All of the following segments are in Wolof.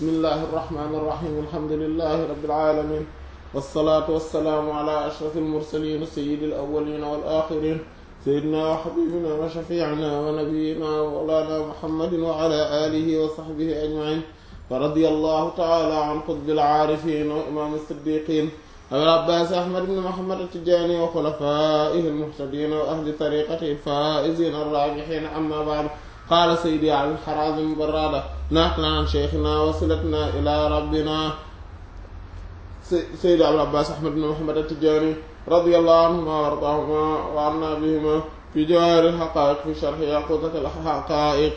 bismillahi irrahmani irrahim alhamdulilahi rabilalamin walsalaatu walsalaamu ala ashraf almursalin sayidi alawalina walaxirin sayidina wa xabibina wa shafiina wa nabiyina wa mawlana muhammadin wa ala alihi wa saxbihi ajmain wa radi allahu taala an qutbi alcaarifin wa imam alsiddiqin abil abbaas ahmad ibn muhammad attijaani wa xulafaihi almuhtadin wa ahli tariqatihi alfaizin arrabixin amma baad qaala saydi ali xarazim barada naqlan an cheikhina wasilatna ila rabbina saydi abil abbaas ahmad ibn muhammad attijaani radiyallahu anhuma wa ardaahuma wa anna bihima fi jawaahir alxaqaa'iq fi sharhi yaquutat alxaqaa'iq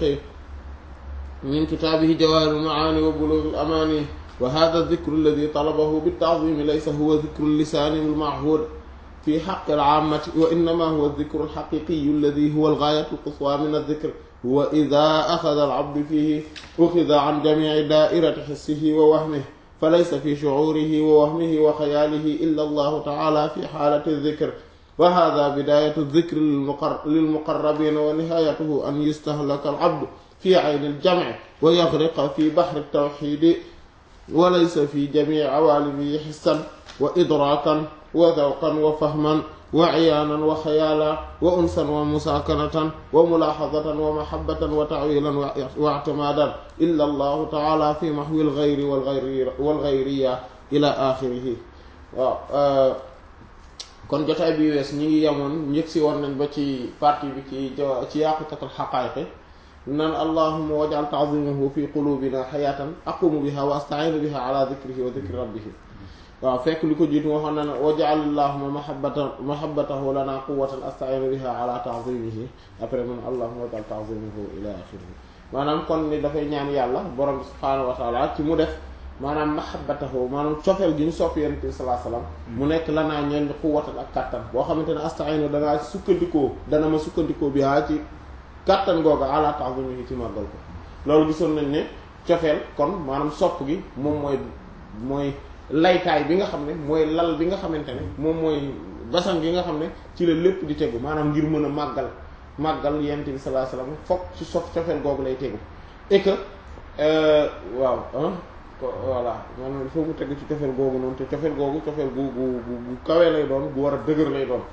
min kitaabihi jawaahir almacaani wa buluug alamaani wa hada dikru alladi talabahu bitaczimi laysa huwa dikru lisaani almachhuud fi xaqi alcaamati wa innama huwa dikru alxaqiqiyu alladi huwa algaayatu alquswaa min aldikr huwa ida axada alabdu fihi uxida an jamici daairati xissihi wa wahmihi falaysa fi shucuurihi wa wahmihi wa xayaalihi illa allahu taala fi xaalati aldikr wa hada bidaayatu aldikri lilmuqarrabiina wa nihaayatuhu an yustahlaka alabdu fi cayni aljamci wa yaxriqa fi baxri altawxiidi wa laysa fi jamici cawaalimihi xissan wa idraakan wa dawqan wa fahman wa ciyaanan wa xayaala wa unsan wa musaakanatan wa mulaaxadatan wa mahabbatan wa tacwiilan wa ictimaadan illa allahu taala fi maxwi alxayri walxayriya ila axirihi waaw kon jotaay bi wees ñi ngi yemoon njëg si woon nañ ba ci partie bi ci ci yaaqutat alxaqaayiqi naan allahuma wajal taazimahu fi qulubina xayaatan aqumu biha wa astaciinu biha ala dikrihi wa dikri rabbihi waaw fekk li ko jiitu waxoon na ne wajal allahuma mahabbata mahabbatahu lana quwatan astaciinu biha ala taazimihi après man allahuma wajal taazimahu ila axirihi maanaam kon ni dafay ñaan yàlla borom bi subhaanahu wa taala ci mu def maanaam mahabbatahu maanaam cofeel gi ñu sopp yonent bi salaa salaam mu nekk lanaa ñeen quwatan ak kattan boo xamante ne astaciinu danaa sukkandikoo dana ma sukkandikoo biha ci kattan googa ala ta'zimihi ci màggal ko loolu gisoon nañ ne cofeel kon maanaam sopp gi moom mooy mooy laytaay bi nga xam ne mooy lal bi nga xamante ne moom mooy basan gi nga xam ne ci la lépp di tegu maanaam ngir mën a màggal màggal yent bi sallallahu alayhi wasallam fokk ci sof cofeel googu lay tegu et que waaw voilà maanaam il faut mu tegu ci cofeel googu noonu te cofeel googu cofeel gu gu gu kawee lay doon gu war a dëgër lay doon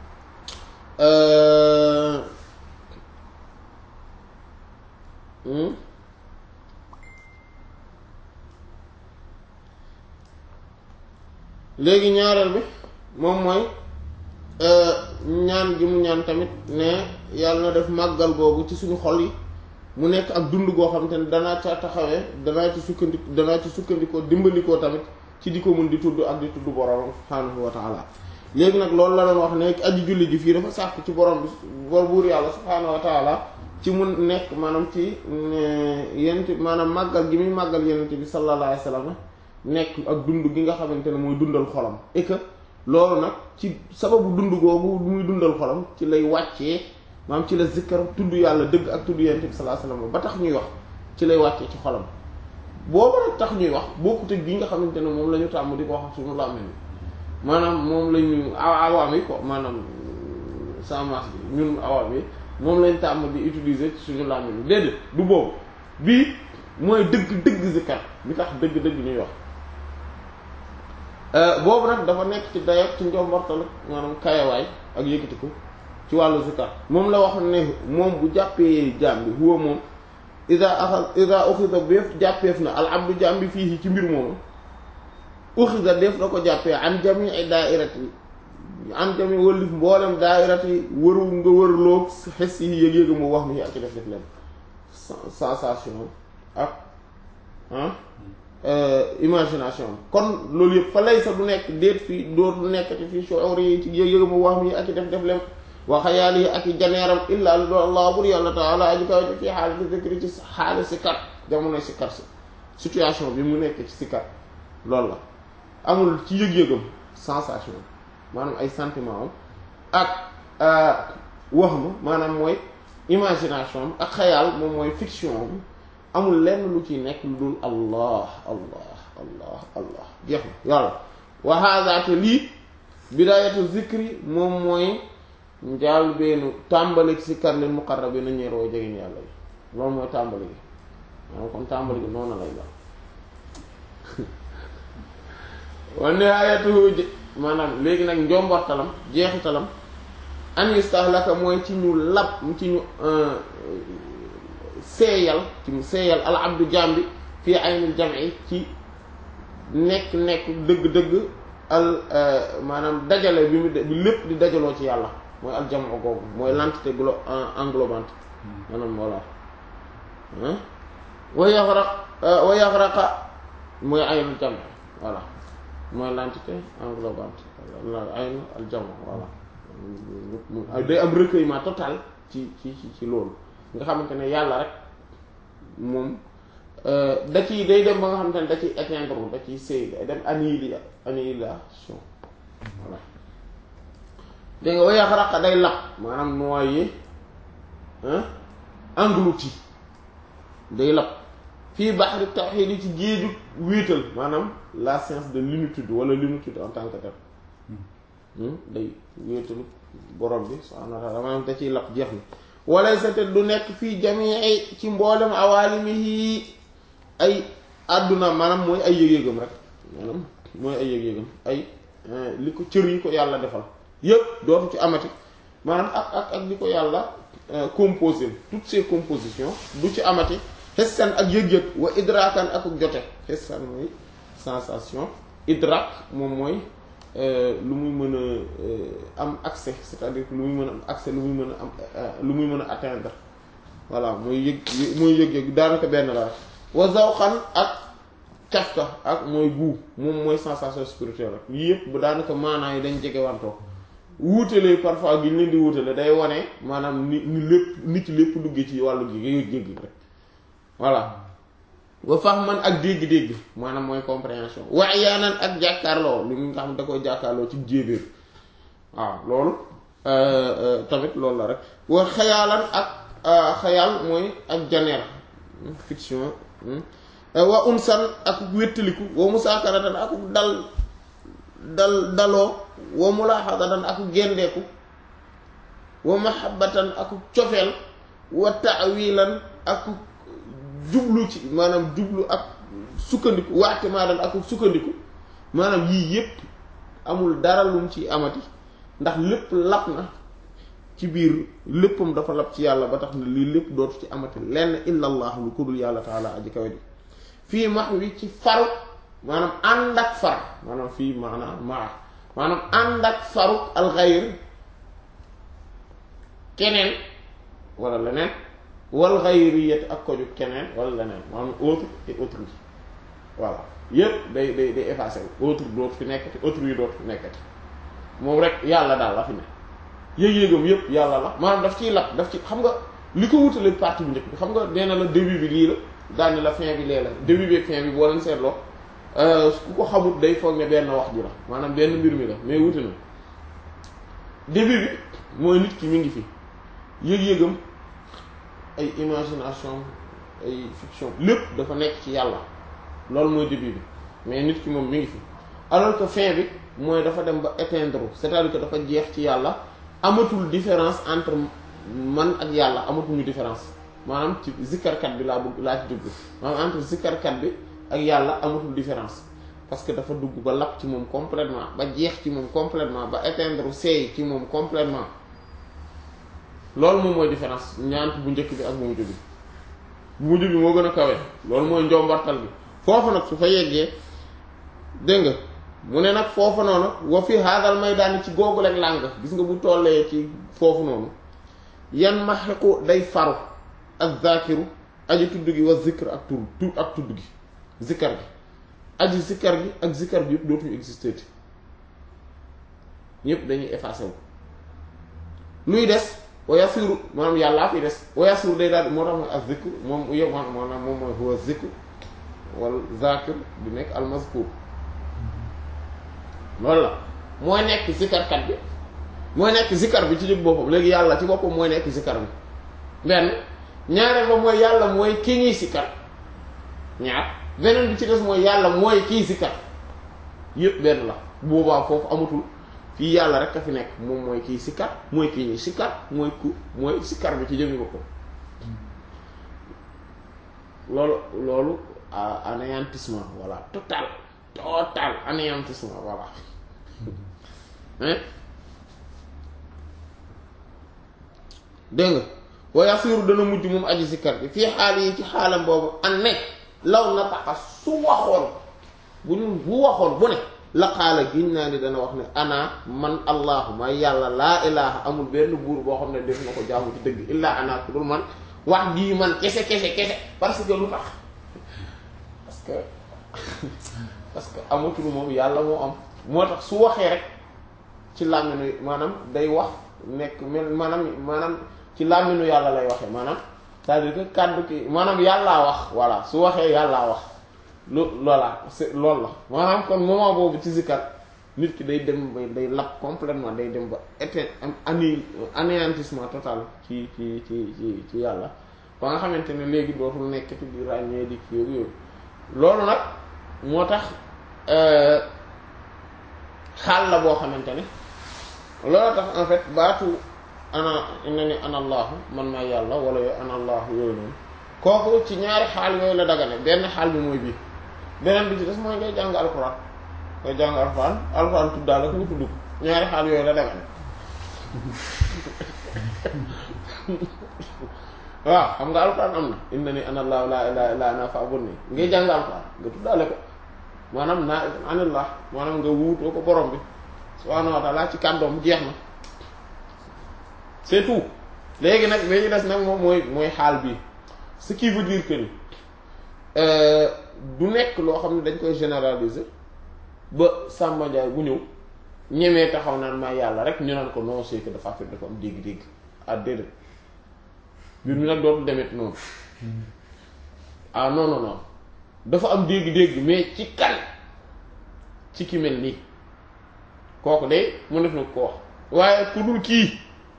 léegi ñaareel bi moom mooy ñaan gi mu ñaan tamit ne yàlla na def màggal googu ci suñu xol yi mu nekk ak dund goo xam te ne danaa ca taxawee danaa ci sukkandik danaa ci sukkandikoo dimbandikoo tamit ci di ko mun di tudd ak di tudd borom subhaanahu wa taala léegi nag loolu la doon wax ne aji julli ji fii dafa sàkk ci borom bi bor buur yàlla subhaanahu wa taala ci mu nekk maanaam ci yenent maanaam màggal gi muy màggal yenent bi sallallahu alayhi wasallam nekk ak dund gi nga xamante ne mooy dundal xolam et que loolu nag ci sababu dund googu muy dundal xolam ci lay wàccee maanaam ci la zikkar tudd yàlla dëgg ak tudd yenent bi sallallahu alayhi wasallam ba tax ñuy wax ci lay wàccee ci xolam boobu nag tax ñuy wax bokkut ak gi nga xamante ne moom la ñu tàmm di ko wax suñu làmmiñ maanaam moom la ñu awaam yi ko maanaam semence bi ñun awaam yi moom lañ tàmm di utiliser ci suñu làmmiñ déedéet du boobu bii mooy dëgg dëgg zikkar bi tax dëgg dëgg ñuy wax boobu nag dafa nekk ci dayoo ci njombortal maanaam kayawaay ak yëkkatiku ci wàllu zikkar moom la wax ne moom bu jàppee jaam bi huwa moom ida axal ida uxida béef jàppeef na al abdu jaam bi fii ci mbir moomu uxida def na ko jàppee an jami ay daairat yi an jami wëllif mboolem daairat yi wëru nga wërloog xes yi yëg-yëga mu wax mi ak ci def def leen sensation ak imagination kon loolu yëpp fa lay sa du nekk déet fii dootu nekkati fii shuur yi ci yëg-yëga mu wax mi ak ci def def leen wa xayaal yi ak i janeeram illa lu doon allah bur yàlla taala aji kaw ci fii xaalati zikri ci xaali si kat jamono si kat si situation bi mu nekk ci si kat loolu la amul ci yëg-yëgam sensation maanaam ay sentiment am ak wax ma maanaam mooy imagination am ak xayaal moom mooy fiction am amul lenn lu ciy nekk lu dul allah allah allah allah jeex na yàlla wa hada te lii bidayatu zikri moom mooy njaal beenu tàmbali si kar leen muqarrabina ñeer woo jegeen yàlla yi loolu mooy tàmbali gi maanaam kon tàmbali gi noonu lay la wa nihaayatuhu maanaam léegi nag njombortalam jeexitalam an yustahlaka mooy ci ñu lab ci ñu seeyal ci mu seeyal al abdu jambi fii aynil jam'i ci nekk nekk dëgg-dëgg al maanaam dajale bi mu bi lépp di dajaloo ci yàlla mooy al jam'u googu mooy l'entité glo englobante maanaam voilà wa yaxraq wa yaxraqa mooy aynul jam voilà mooy l'entité englobante aynu al jam voilà day am recueillement total ci ci ci loolu nga xamante ne yàlla rek moom da ciy day dem ba nga xamante ne da ciy éteindre da ciy sëy day dem annihila annihilation voilà dégg nga wa yaxraqa day lap maanaam noyé englouti day lap fii baxri tawxiid yi ci géeju wéetal maanaam la science de l'unitude wala l'unitude en tant que tel day wéetalu borom bi subhaanahu wa ta'aala maanaam da ciy lap jeex na wala sa te du nekk fii jamii ci mboolem awaalimihi ay àdduna maanaam mooy ay yëg-yëgam rek maanaam mooy ay yëg-yëgam ay li ko cër yi ko yàlla defal yëpp dootu ci amati maanaam ak ak ak li ko yàlla composé toutes ces compositions du ci amati xessan ak yëg-yëg wa idrakan ak jote xessan mooy sensation idrak moom mooy lu muy mën a am accès c'est-à-dire lu muy mën a am accès lu muy mën a am lu muy mën a atteindre voilà mooy yëg mooy yëg-yëg daanaka benn la wa zawqan ak cafka ak mooy guu moom mooy sensation spirituelle rek yii yëpp bu daanaka maanaa yi dañ jege wantoo wuutale parfois gi ñu leen di wuutale day wane maanaam ni ni lépp nit ci lépp duggee ci wàllu gi yëg-yëg rek voilà wa fahman ak dégg-dégg maanaam mooy compréhension waaye yaanan ak jàkkaarloo li nga xam da koy jàkkaarloo ci jéebéer waaw loolu tamit loolu la rek wa xayaalan ak xayaal mooy ak janeer fiction wa unsan ak wéttaliku wa musaakaratan ak dal dal daloo wa mulaaxadatan ak gendeeku wa mahabbatan ak cofeel wa taawilan ak jublu ci maanaam jublu ak sukkandiku waate maadan ak sukkandiku maanaam yii yépp amul dara lum ci amati ndax lépp lap na ci biir léppam dafa lap ci yàlla ba tax ne lii lépp dootu ci amati lenn illa allah lu ko dul yàlla taala aji kawe ji fii max wi ci faru maanaam ànd ak far maanaam fii maanaam maa maanaam ànd ak faru alxayr keneen wala leneen wal xayriyat ak koju keneen wala leneen maanaam autre et autrui voilà yépp day day day effacé wu autre dootu fi nekkati autrui dootu fi nekkati moom rek yàlla daal la fi ne yëg-yëgam yépp yàlla la maanaam daf ciy lap daf ci xam nga li ko wutale partie bu njëkk bi xam nga nee na la début bi lii la daane la fin bi lee la début bi ak fin bi boo leen seetloo ku ko xamut day foog ne benn wax ji la maanaam benn mbir mi la mais wuti na début bi mooy nit ki mi ngi fi yëg-yëgam ay imagination ay fiction lépp dafa nekk ci yàlla loolu mooy début bi mais nit ki moom mi ngi fi alors que fin bi mooy dafa dem ba éteindre c'est-à-dire que dafa jeex ci yàlla amatul différence entre man ak yàlla amatuñu différence maanaam ci zikkarkat bi laa bëgg laa ci dugg maanaam entre zikkarkat bi ak yàlla amatul différence parce que dafa dugg ba lapp ci moom complètement ba jeex ci moom complètement ba éteindre seey ci moom complètement loolu moom mooy différence ñaant bu njëkk bi ak bu mujj bi bu mujj bi moo gën a kawe loolu mooy njombartal bi foofu nag su fa yeggee dégg nga mu ne nag foofu noonu wa fi haadal maydaan ci googu rek làng gis nga bu tollee ci foofu noonu yan maxiqu day faru ak zakiru aji tudd gi wa zikr ak tur tur ak tudd gi zikkar gi aji zikkar gi ak zikkar bi yëpp dootuñu exister ti ñëpp dañuy effacé wu luy des wa yasiru maanaam yàllaa fi des wa yasiru day daal moo tax mooy ak zikr moom yow maanaam moom mooy huwa zikr wala zakir di nekk almazkur loolu la mooy nekk zikkarkat bi mooy nekk zikkar bi ci jëm boppam léegi yàlla ci boppam mooy nekk zikkar bi benn ñaareel ba mooy yàlla mooy ki ñuy sikkar ñaar beneen bi ci des mooy yàlla mooy kii sikkar yépp benn la boobaa foofu amatul fii yàlla rek a fi nekk moom mooy kii sikkar mooy kii ñuy sikkar mooy ku mooy sikkar bi ci jëmmi boppam loolu loolu anéantissement voilà total total anéantissement voilà hein dégg nga wa yasiru dana mujj moom aji sikkar bi fii xaal yi ci xaalam boobu an ne law na taxa su waxoon bu ñu bu waxoon bu ne la xaala giñ naa ni dana wax ne ana man allahu may yàlla laa ilaha amul benn buur boo xam ne def na ko jaamu ci dëgg illaa ana ku dul man wax gii man kese kese kese parce que lu tax parce que parce que amatul moom yàlla moo am moo tax su waxee rek ci làmminu maanaam day wax nekk mel maanaam maanaam ci làmminu yàlla lay waxee maanaam c'est-à-dire que kàddu ki maanaam yàllaa wax voilà su waxee yàllaa wax lu loola c'est loolu la maanaam kon moment boobu ci zikar nit ki day dem ba day lap complètement day dem ba été am ani anéantissement total ci ci ci ci ci yàlla ba nga xamante ne léegi dootul nekkati di ràññee di kii yooyu loolu nag moo tax xaal la boo xamante ne loolu tax en fait baatu ana na ni ana allahu man maa yàlla wala yooyu ana allahu yooyu noonu kooku ci ñaari xaal yooyu la dagane benn xaal bi mooy bii beneen bi ci des mooy ngay jàng alxuraan ngay jàng alxuraan alxuraan tuddaale ko nga tudd ko ñaari xaal yooyu la dagane waaw xam nga alxuraan am na inna ni ana allahu laa ilaha illa ana fa'budni ngay jàng alxuraan nga tuddaale ko maanaam naa anillah maanaam nga wuutoo ko borom bi subhaanahu wa ta'ala ci kàddoom jeex na c'est tout léegi nag li ñu des nag moom mooy mooy xaal bii ce qui veut dire que ni du nekk loo xam ne dañ koy généraliser ba Samba Ndiaye bu ñëw ñemee taxaw naan maa yàlla rek ñu naan ko non c'est que dafa fekk dafa am dégg-dégg ah déedéet mbir mi nag dootul demet noonu ah non non non dafa am dégg-dégg mais ci kan ci ki mel nii kooku de mu def na ko wax waaye ku dul kii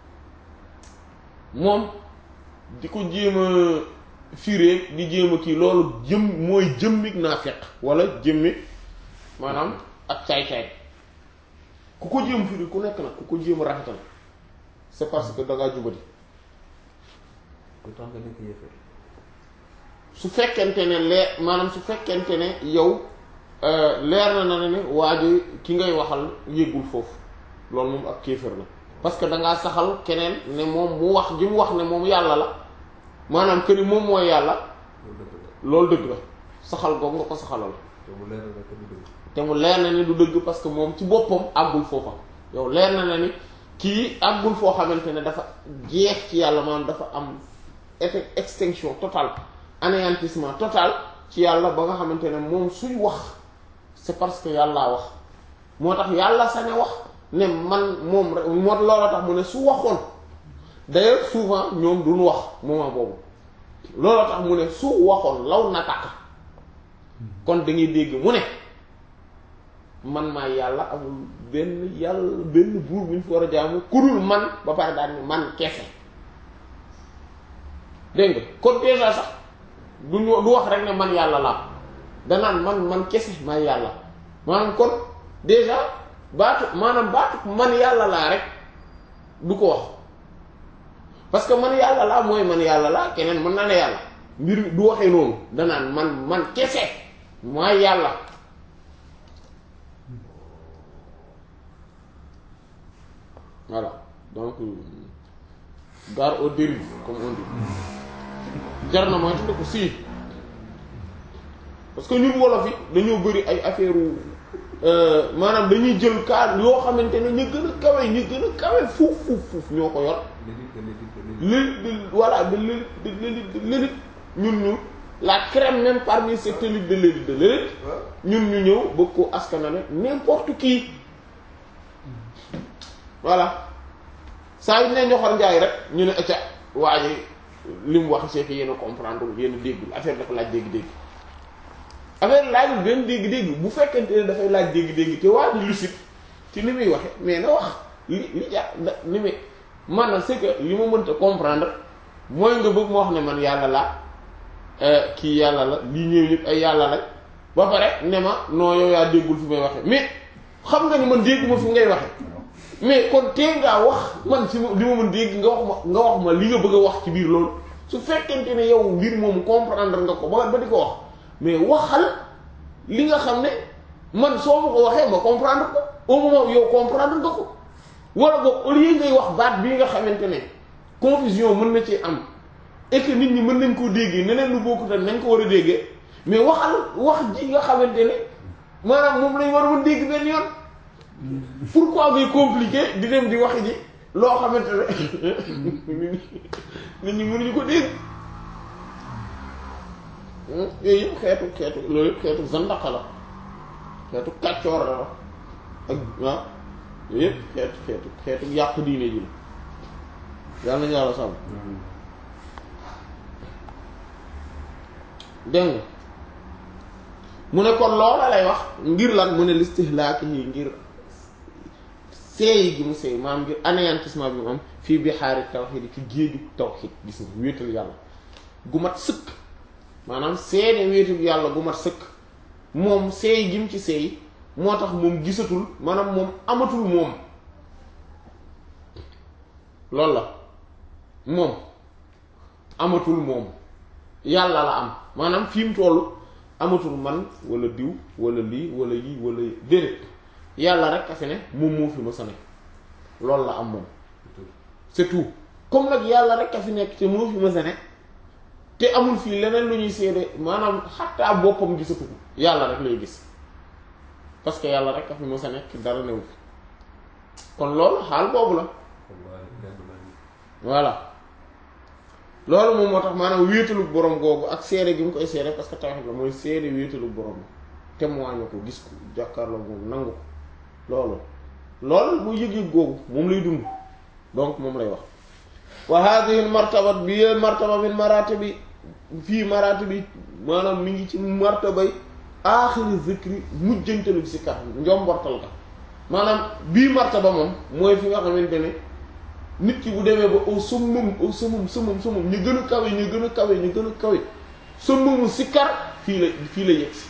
moom di ko jéem a firé di jéem a kii loolu jëm mooy jëmmig naafeq wala jëmmig maanaam ak caay-caay ku ko jéem firi ku nekk nag ku ko jéem a rafetal c'est parce que dangaa jubati autant nga nekk yéefar su fekkente ne leer maanaam su fekkente ne yow leer na na ne waa ji ki ngay waxal yéegul foofu loolu moom ak kéefër la parce que dangaa saxal keneen ne moom mu wax ji mu wax ne moom yàlla la maanaam que ni moom mooy yàlla loolu dëgg la loolu dëgg la saxal googu nga ko saxalal te mu leer na que du dëgg te mu leer na ni du dëgg parce que moom ci boppam àggul foofa yow leer na na ni kii àggul foo xamante ne dafa jeex ci yàlla maanaam dafa am effet extinction totale anéantissement total ci yàlla ba nga xamante ne moom suy wax c'est parce que yàllaa wax moo tax yàlla sañ a wax ne man moom rek moo loola tax mu ne su waxoon d'ailleurs souvent ñoom duñu wax moment boobu loola tax mu ne su waxoon law na tàq kon da ngay dégg mu ne man maa yàlla amul benn yàlla benn buur bu ñu fi war a jaamu kurul man ba pare daal ni man kese dégg nga kon déjà sax du ñu du wax rek ne man yàlla laa danaan man man kese maa yàlla maanaam kon déjà baatu maanaam baatu man yàlla laa rek du ko wax parce que man yàlla laa mooy man yàlla laa keneen mën na ne yàlla mbir mi du waxee noonu danaan man man kese maa yàlla voilà donc gare aux dérives comme on dit jar na mooy tudd ko sii parce que ñun wolof yi dañoo bëri ay affaire maanaam dañuy jël cas yoo xamante ne ñu gën a kawe ñu gën a kawe fuuf fuuf fuuf ñoo ko yor l'élite de l'élite de l'élite li voilà de l'élite de l'élite de l'élite ñun ñu la crème même parmi cette élite de l'élite de l'élite waaw ñun ñu ñëw bëgg ko askanale n'importe qui voilà saa yu ne ñoxor njaay rek ñu ne acca waaye li mu wax c'est que yéen a comprendre yéen a déggul affaire dafa laaj dégg-dégg affaire laajul benn dégg-dégg bu fekkente ne dafay laaj dégg-dégg te waa di lucide ci ni muy waxe mais na wax li li ja da ni muy maanaam c'est que li ma mënta comprendre mooy nga bëgg ma wax ne man yàlla la kii yàlla la lii ñëw ñëpp ay yàlla la ba pare ne ma non yow yaa déggul fi may waxe mais xam nga ni man dégguma fi ngay waxe mais kon tee ngaa wax man si li ma mën dégg nga wax ma nga wax ma li nga bëgg a wax ci biir loolu su fekkente ne yow mbir moomu comprendre nga ko ba ba di ko wax mais waxal li nga xam ne man soo ma ko waxee ma comprendre ko au moment yow comprendre nga ko wala boog au lieu ngay wax baat bii nga xamante ne confusion mën na ci am et que nit ñi mën nañ koo déggee neneen lu bokkut ak nañ ko war a déggee mais waxal wax ji nga xamante ne maanaam moom lañ war a mën dégg benn yoon pourquoi ngay compliqué di dem di wax ji loo xamante ne nit ñi mënuñu ko dégg yooyu yëpp xeetu xeetu loolu yëpp xeetu zandaqa la xeetu kàccoor la ak waaw yooyu yëpp xeetu xeetu xeetu yàq diine ji la yàlla nañu yàlla sàmm dégg nga mu ne kon loola lay wax ngir lan mu ne listihlaaki yi ngir seey gi mu seey maanaam ngir anéantissement bi mu am fii bihaari tawxiid ci géeju tawxiid gis nga wéetal yàlla gu mat sëkk maanaam seede wéetal yàlla gu mat sëkk moom seey gi mu ci seey moo tax moom gisatul maanaam moom amatul moom loolu la moom amatul moom yàlla la am maanaam fi mu toll amatul man wala diw wala lii wala yii wala déedéet yàlla rek a fi ne moom moo fi ma sa ne loolu la am moom c'est tout comme nag yàlla rek a fi nekk te moo fi ma sa ne te amul fii leneen lu ñuy seede maanaam xattaa boppam gisatu ko yàlla rek lay gis parce que yàlla rek a fi ma sa nekk dara newu fi kon loolu xaal boobu la voilà loolu moom moo tax maanaam wéetalu borom googu ak seede gi mu koy seede parce que tawhid la mooy seede wéetalu borom témoigné ko gis ko jàkkaarloo moom nangu ko loolu loolu muy yëg-yëg googu moom lay dund donc moom lay wax wa hadhihi martabat bi yee martaba min maratibi fii maratibi maanaam mi ngi ci martabay aaxiri zikri mujjantalu si kat njombortal ka maanaam bii martaba moom mooy fi nga xamante ne nit ki bu demee ba au summum au summum summum summum ñu gën a kawe ñu gën a kawe ñu gën a kawe summumu sikkar fii la fii la yegg si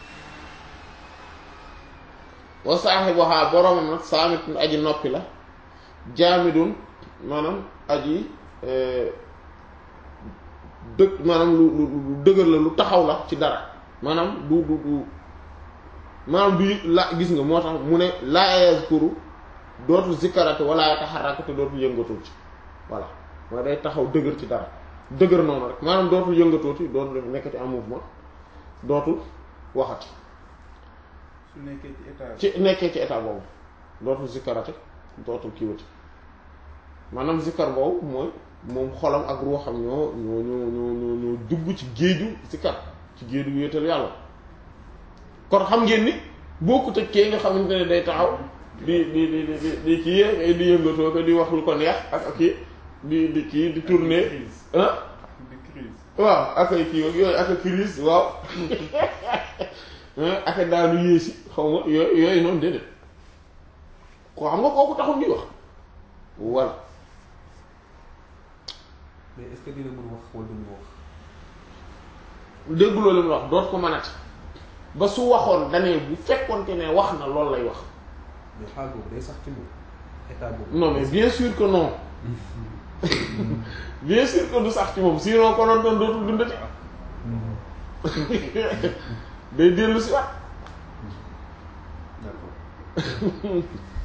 wa saaxibuha boromam nag saamitun aji noppi la jaamidun maanaam aji dëg maanaam lu lu lu dëgër la lu taxaw la ci dara maanaam du du du maanaam du la gis nga moo tax mu ne laa yazkuru dootul zikkarate wala yataharraku te dootul yëngatul ci voilà mooy day taxaw dëgër ci dara dëgër noonu rek maanaam dootul yëngatuuti dootul nekkati en mouvement dootul waxati su nekkee ci état ci nekkee ci état boobu dootul zikkarate dootul kiiwati maanaam zikkar boobu mooy moom xolam ak ruuxam ñoo ñoo ñoo ñoo ñoo ñoo dugg ci géeju zikkar ci géeju wéetal yàlla kon xam ngeen ni bokkut ak kee nga xamante ne day taxaw di di di di di kii di yëngatoo ko di wax lu ko neex ak ak kii di di kii di tourner ah di crise waaw ak ay kii yooyu ak ay crise waaw ak ay daanu yéesi xaw ma yooyu yooyu noonu déedéet koo xam nga kooku taxul ñuy wax voilà mais est-ce que dina mën wax wala du mën wax dégguloo li mu wax doot ko mënati ba su waxoon danee bu fekkonte ne wax na loolu lay wax mais xaal boobu day sax ci moom état boobu non mais bien sûr que non bien sûr que du sax ci moom sinon konoon doon dootul dundati day dellu si waat d'accord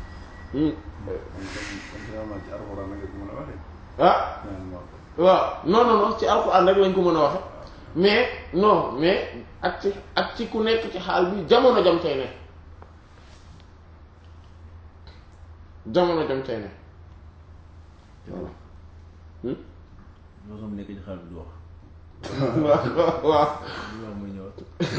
ah waaw non non non ci alxuraan rek lañ ko mën a waxe mais non mais ak ci ak ci ku nekk ci xaal bi jamono jam tey ne jamono jam tey ne voilà Hmm? loolu sama nekk ci xaal bi du wax waaw waaw du wax muy ñëwaat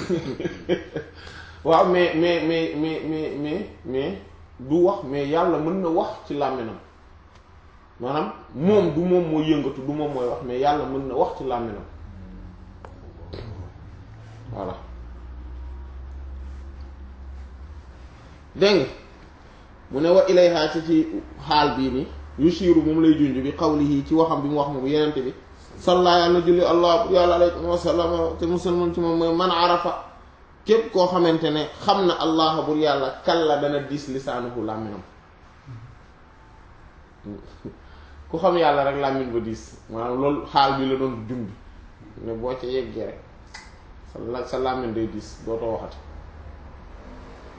waaw mais mais mais mais mais mais mais du wax mais yàlla mën na wax ci làmminam maanaam moom du moom mooy yëngatu du moom mooy wax mais yàlla mën na wax ci làmminam voilà dégg nga mu ne wa ilayha ci ci xaal bii ni yushiru moom lay junj bi qawlihi ci waxam bi mu wax moom yenente bi salla yàlla julli allah yàlla alaykum wa sallam te musulman ci moom mooy man arafa képp koo xamante ne xam na allah bur yàlla kalla dana diis lisaanuhu làmminam ku xam yàlla rek làmmin ba diis maanaam loolu xaal bi la doon jumbi ne boo ca yeggee rek sa la sa làmmin day diis dootoo waxati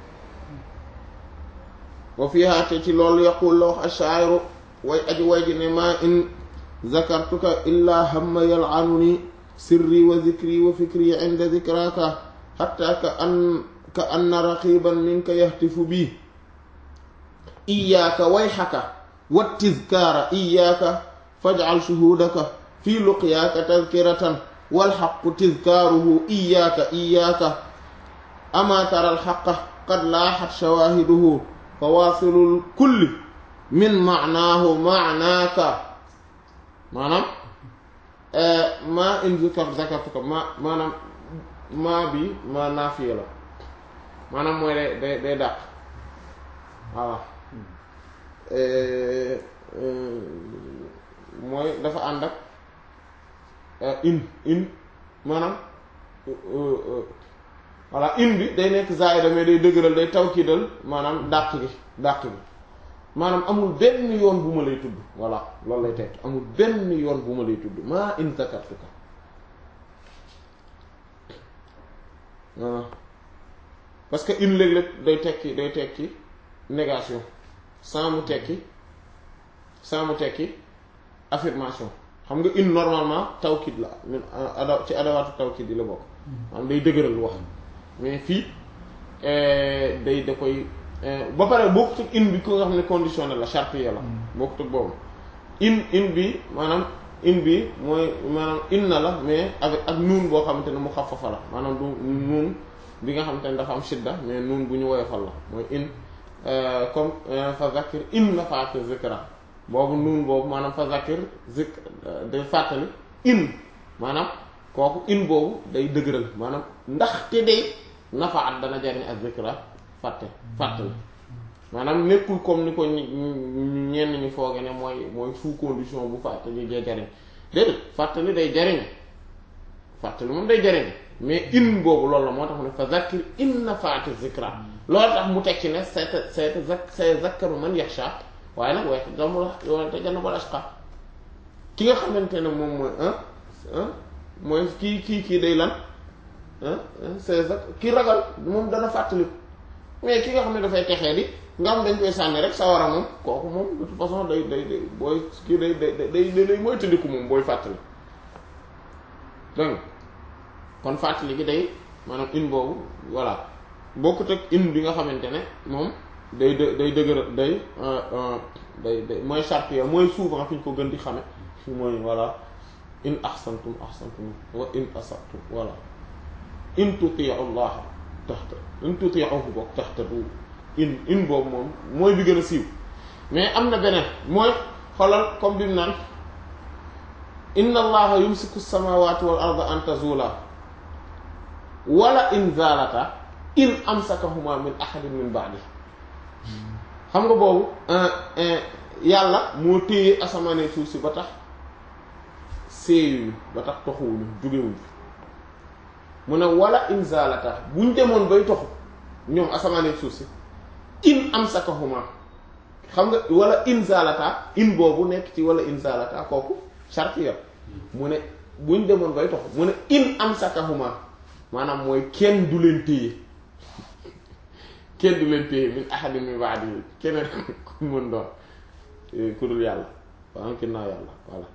wa fiha te ci loolu yaqul la wax ashaa'iru way aji way ji ne maa in zakartuka illaa hamma yal'anuni sirri wa zikri wa fikri inda zikraka hatta ka an ka anna raqiban minka yahtifu bi iyyaka wayhaka wattizkaara iyyaka faj'al shuhudaka fi luqyaaka tadhkiratan wal haqqu tizkaaruhu iyyaka iyyaka ama tara al haqqa qad laahat shawaahiduhu fawaasilul kulli min ma'naahu ma'naaka maanaam maa in zakar zakartuka ma maanaam maa bi ma naafiya la maanaam mooy day day day dàq voilà mooy dafa ànd ak in in maanaam voilà in bi day nekk zaida mais day dëgëral day tawkidal maanaam dàq gi dàq gi maanaam amul benn yoon bu ma lay tudd voilà loolu lay tekk amul benn yoon bu ma lay tudd maa in zakartuka voilà parce que in léeg-léeg day tekki day tekki négation sans mu tekki sans mu tekki affirmation xam nga in normalement tawkid la min ada ci adawaatu tawkid yi la bokk maanaam day dëgëral wax mais fii day da koy ba pare bokkut ak in bi ko nga xam ne conditionnel la charte ya la bokkut ak boobu in in bi maanaam in bi mooy maanaam inna la mais avec ak nuun boo xamante ne mu xafafa la maanaam du nuun bi nga xamante ne dafa am shidda mais nuun bu ñu woyofal la mooy in comme fa zakir in nafaati zikra boobu nuun boobu maanaam fa zakir zik day fàttali in maanaam kooku in boobu day dëgëral maanaam ndax te day nafaat dana jariñ ak zikra fàtte fàttali maanaam nekkul comme ni ko ñenn ñi fooge ne mooy mooy sous condition bu fàttali jee jariñ déedéet fàttali day jariñ fàttali moom day jariñ mais in boobu loolu la moo tax mu ne fa zakir in nafaati zikra loolu tax mu teg ci ne seet seet zak say zakkaru man yaxsha waaye nag waaye damul wala te jann bal ashqa ki nga xamante ne moom mooy mooy kii kii kii day lan say zak ki ragal moom dana fàttali mais ki nga xam ne dafay texee di nga xam dañ koy sànni rek sawara moom kooku moom de toute façon day day day booy kii day day day day mooy tëddiku moom booy fàttali dégg kon fàttali gi day maanaam in boobu voilà bokkut ak in bi nga xamante ne moom day dë day dëgër day day day mooy charte ya mooy souvent fi ñu ko gën di xame mooy voilà in ahsantum ahsantum wa in asabtum voilà in tutiu llaha taxta in tutiuhu bokk taxtadu in in boobu moom mooy bi gën a siiw mais am na beneen mooy xoolal comme bi mu naan inna allaha yumsiku samawati wal arda an tazula wala in zalata in amsakahuma min ahadin min ba'di xam nga boobu yàlla moo téye asamaanee suuf si ba tax séeyuñu ba tax toxuwuñu jógewuñu mu ne wala in zalata buñ demoon bay toxu ñoom asamaanee suuf si in amsakahuma xam nga wala in zalata in boobu nekk ci wala in zalata kooku charte ya mu ne buñ demoon bay toxu mu ne in amsakahuma maanaam mooy kenn du leen téye kenn du leen téye min ahadin min ba'di keneen ku mën doon ku dul yàlla waa am naa yàlla voilà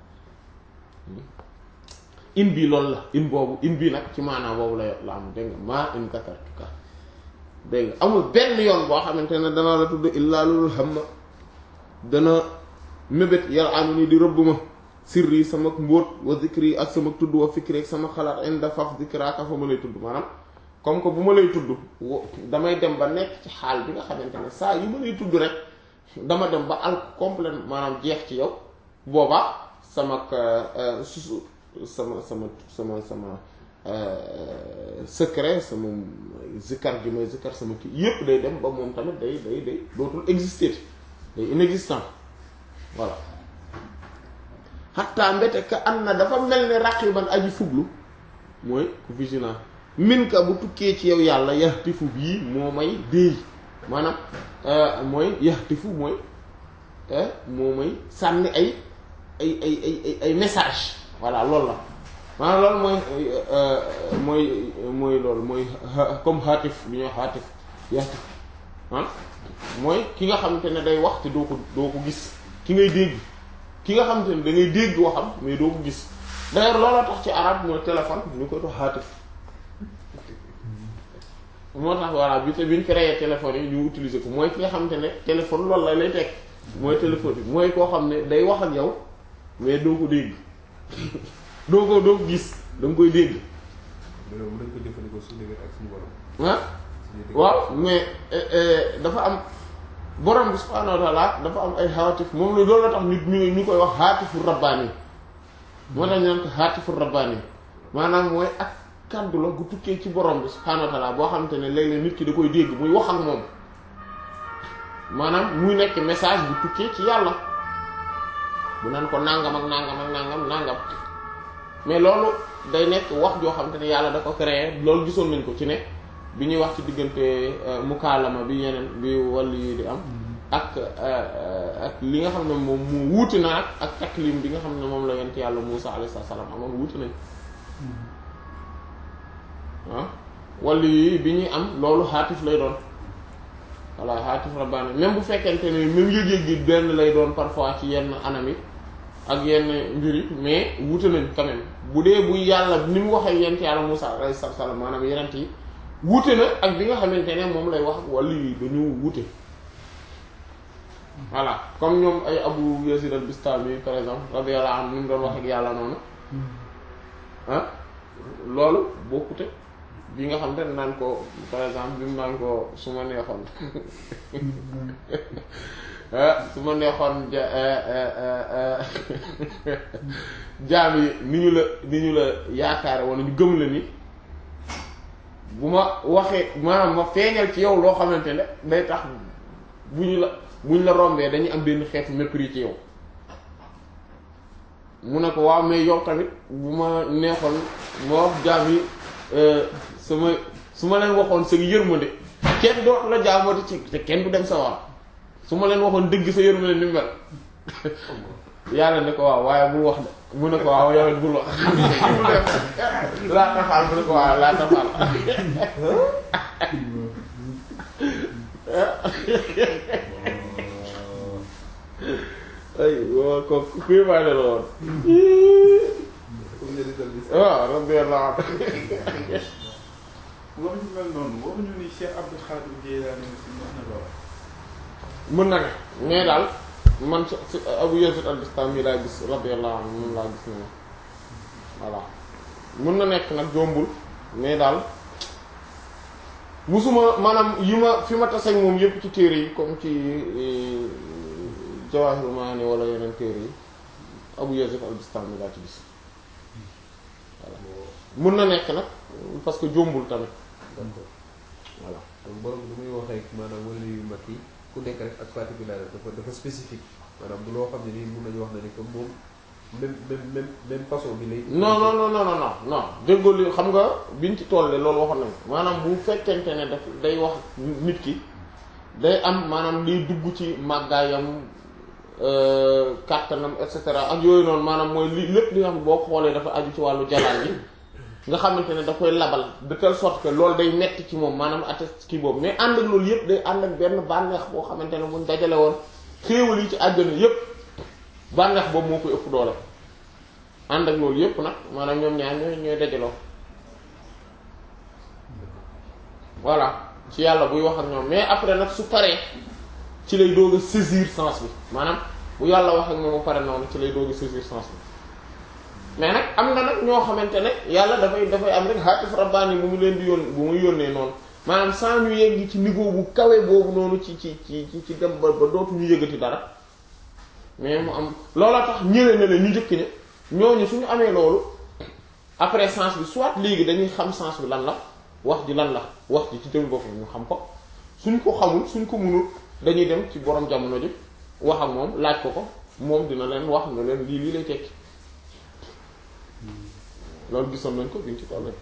in bii loolu la in boobu in bii nag ci maanaam boobu la la am dégg nga maa in zakartuka dégg nga amul benn yoon boo xamante ne dana la tudd illaa lulul hamma dana mébét yàlla anu ni di rëbb ma sirri sama mbóot wa zikri ak sama tudd wa fikri ak sama xalaat inda faf zikraka fa ma lay tudd maanaam comme que bu ma lay tudd damay dem ba nekk ci xaal bi nga xamante ne saa yu ma lay tudd rek dama dem ba al complète maanaam jeex ci yow boobaa sama susu sama sama sama sama secret sama zikkar gi may zikkar sama kii yépp day dem ba moom tamit day day day dootul exister day inexistant voilà xatta mbete ka am na dafa mel ni raqiban aji fuglu mooy ku vigilant min ka bu tukkee ci yow yàlla yaxtifu bii moo may déey maanaam mooy yaxtifu mooy moo may sànni ay ay ay ay ay message voilà loolu la maanaam loolu mooy mooy mooy loolu mooy comme xaatif li ñuy xaatif yaxtif ah mooy ki nga xamante ne day wax te doo ko doo ko gis ki ngay dégg ki nga xamante ne da ngay dégg waxam mais doo ko gis d'ailleurs looloo tax ci arab mooy téléphone ñu koy dox haatif moo tax voilà bi te bi ñu créé téléphone yi ñu utiliser ko mooy ki nga xamante ne téléphone loolu la lay teg mooy téléphone bi mooy koo xam ne day wax ak yow mais doo ko dégg doo ko doo ko gis da nga koy dégg loolu mën nañ ko jëfandikoo suñu diggante ak suñu borom. ah suñu diggante waaw mais eh, eh, dafa am borom bi subhaanahu wa taala dafa am ay haatif moom la loolu la tax nit ñu ñu koy wax haatifu rabbaani moo tax ñu naan ko haatifu rabbaani maanaam mooy ak kàddu la gu tukkee ci borom bi subhaanahu wa taala boo xamante ne léeg-léeg nit ki da koy dégg muy wax ak moom maanaam muy nekk message bu tukkee ci yàlla bu naan ko nangam ak nangam ak nangam nangam mais loolu day nekk wax joo xamante ne yàlla da ko créé loolu gisoon nañ ko ci ne bi ñuy wax ci diggante mukaalama bi yeneen bi wàllu yi di am ak ak li nga xam ne moom mu wuute na ak ak taklim bi nga xam ne moom la yent yàlla Muusa alayhi salaam amoon wuute nañ ah wàllu yi bi ñuy am loolu xaatif lay doon voilà xaatif rabbaani même bu fekkente ne même yëg-yëg gi benn lay doon parfois ci yenn anam yi ak yenn mbir yi mais wuute nañ quand même bu dee bu yàlla ni mu waxee yent yàlla Muusa alayhi salaam maanaam yenent yi wuute na ak bi nga xamante ne moom lay wax ak wàllu yi dañu wuute voilà comme ñoom ay Abu Yazid al-Bistami par exemple radiyallahu anhu ni mu doon wax ak yàlla noonu ah loolu bokkute bi nga xam te ne naan ko par exemple bi mu naan ko su ma neexoon ah su ma neexoon ja jaam yi ni ñu la ni ñu la yaakaare wala ñu gëm la ni bu ma waxee maanaam ma feeñal ci yow loo xamante ne day tax bu ñu la bu ñu la rombee dañuy am benn xeetu mépris ci yow mu ne ko waaw mais yow tamit bu ma neexoon ma wax jaam yi sama su ma leen waxoon sa yërmande kenn dootu la jaamooti ci te kenn du dem sa war su ma leen waxoon dëgg sa yërmande ni mu mel yàlla ne ko waaw waaye bul wax de mu ne ko waaw yow it bul wax bul def laa tafaal mu ne ko waaw laa tafaal ay waaw ko kuy may la woon comme njëriñ bi. waaw radiyallahu anhu wax ñu mel noonu waxuñu ni Cheikh Abdou Khadir Jeylaani si wax na lool. mën na ne mais daal man si si Abu Yazid al-Bistami laa gis radiyallahu anhu moom laa gis ne voilà mën na nekk nag jombul mais daal musuma maanaam yi ma fi ma taseeg moom yépp ci téere yi comme ci Jawahirul Maani wala yeneen téere yi Abu Yazid al-Bistami laa ci gis voilà mën na nekk nag parce que jombul tamit d'accord voilà donc borom bi muy waxee maanaam wala yu mag yi ku nekk rek ak particularité dafa dafa spécifique maanaam du loo xam ne nii mun nañu wax ne ni comme moom même même même même façon bi lay. non non non non non non non déggoo li xam nga biñ ci tollee loolu waxoon nañ ko maanaam bu fekkente ne daf day wax nit ki day am maanaam liy dugg ci màggaayam euh, kàttanam et cetera ak yooyu noonu maanaam mooy li lépp li nga xam ne boo ko xoolee dafa aju ci wàllu jalaal bi nga xamante ne da koy labal de telle sorte que loolu day metti ci moom maanaam atteste kii boobu mais ànd ak loolu yëpp day ànd ak benn bànneex boo xamante ne buñ dajale woon xéewal yi ci àjjana yëpp bànneex boobu moo koy ëpp doole ànd ak loolu yëpp nag maanaam ñoom ñaar ñooy ñooy dajaloo voilà ci yàlla buy wax ak ñoom mais après nag su paree ci lay doog a saisir sens bi maanaam bu yàlla wax ak moom ba pare noonu ci lay doog a saisir sens bi mais nag am na nag ñoo xamante ne yàlla dafay dafay am rek haatif rabbaani bu mu leen di yónn bu muy yónnee noonu maanaam sans ñu yegg ci niveau bu kawe boobu noonu ci ci ci ci ci dem ba ba dootu ñu yëgati dara mais mu am loola tax ñëwee na la ñu njëkk ne ñooñu suñu amee loolu après sens bi soit léegi dañuy xam sens bi lan la wax ji lan la wax ji ci jëm boppam ñu xam ko suñ ko xamul suñ ko mënul dañuy dem ci borom jamono ji wax ak moom laaj ko ko moom dina leen wax nga leen lii lii lay tekki loolu gisoon nañ ko biñ ci tollee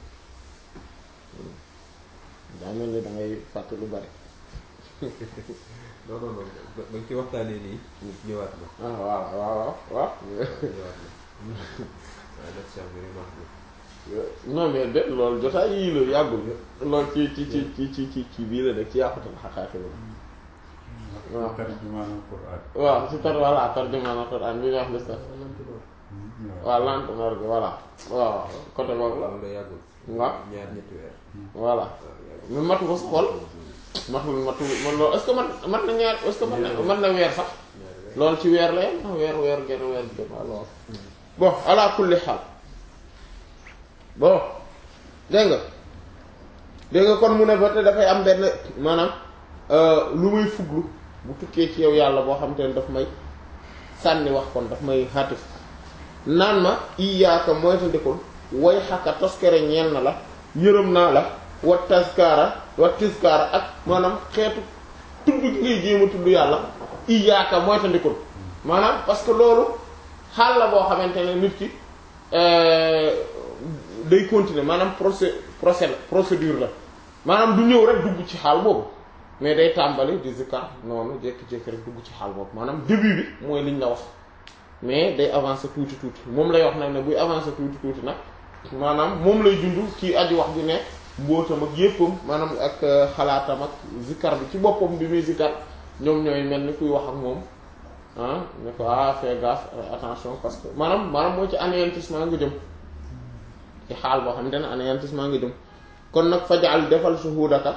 daa mel ni da ngay fàtte lu bari non non non ba ba ci waxtaanee nii ñëwaat na ah waaw waaw waaw waaw ñëwaat na waaye nag Cheikh bi remarque non mais de loolu jotaay yii la yàggul loolu ci ci ci ci ci ci ci bii la nekk ci yàqutal xaqaaqi la waaw tarjumaanul Qur'an waaw ci tar voilà tarjumaan Alxuraan bi nga wax de sax waaw lentement gi voilà waaw côté boobu la loolu la yàggul waaw ñaar ñetti weer voilà waaw yàggul mais matu ko sa xol matul matul man loolu est-ce que man mat na ñaar est-ce que man na man na weer sax ñaari weer loolu ci weer la yem ah weer weer genn weer genn waaw loolu bon ala kulli xaal bon dégg nga dégg nga kon mu ne ba te dafay am benn maanaam lu muy fuglu bu tukkee ci yow yàlla boo xam te ne daf may sànni wax kon daf may xaatif naan ma iyaaka moytandikul way xakka toskere ñeel na la yërëm naa la wa taskaara wa tiskaara ak maanaam xeetu tudd gi ngay jéem a tudd yàlla iyaaka moytandikul maanaam parce que loolu xaal la boo xamante ne nit ki day continuer maanaam procé procé procédure la maanaam du ñëw rek dugg ci xaal boobu mais day tàmbali di zikkar noonu jékki-jékki rek dugg ci xaal boobu maanaam début bi mooy liñ la wax mais day avancer tuuti tuuti moom lay wax nag ne buy avancer tuuti tuuti nag maanaam moom lay dund kii aji wax bi ne mbóotam ak yéppam maanaam ak xalaatam ak zikkar bi ci boppam bi muy zikkar ñoom ñooy mel ni kuy wax ak moom ah ne ko ah fais gaffe attention parce que maanaam maanaam mooy ci anéantissement nga jëm ci xaal boo xamante ne anéantissement nga jëm kon nag fajaal defal shuhudaka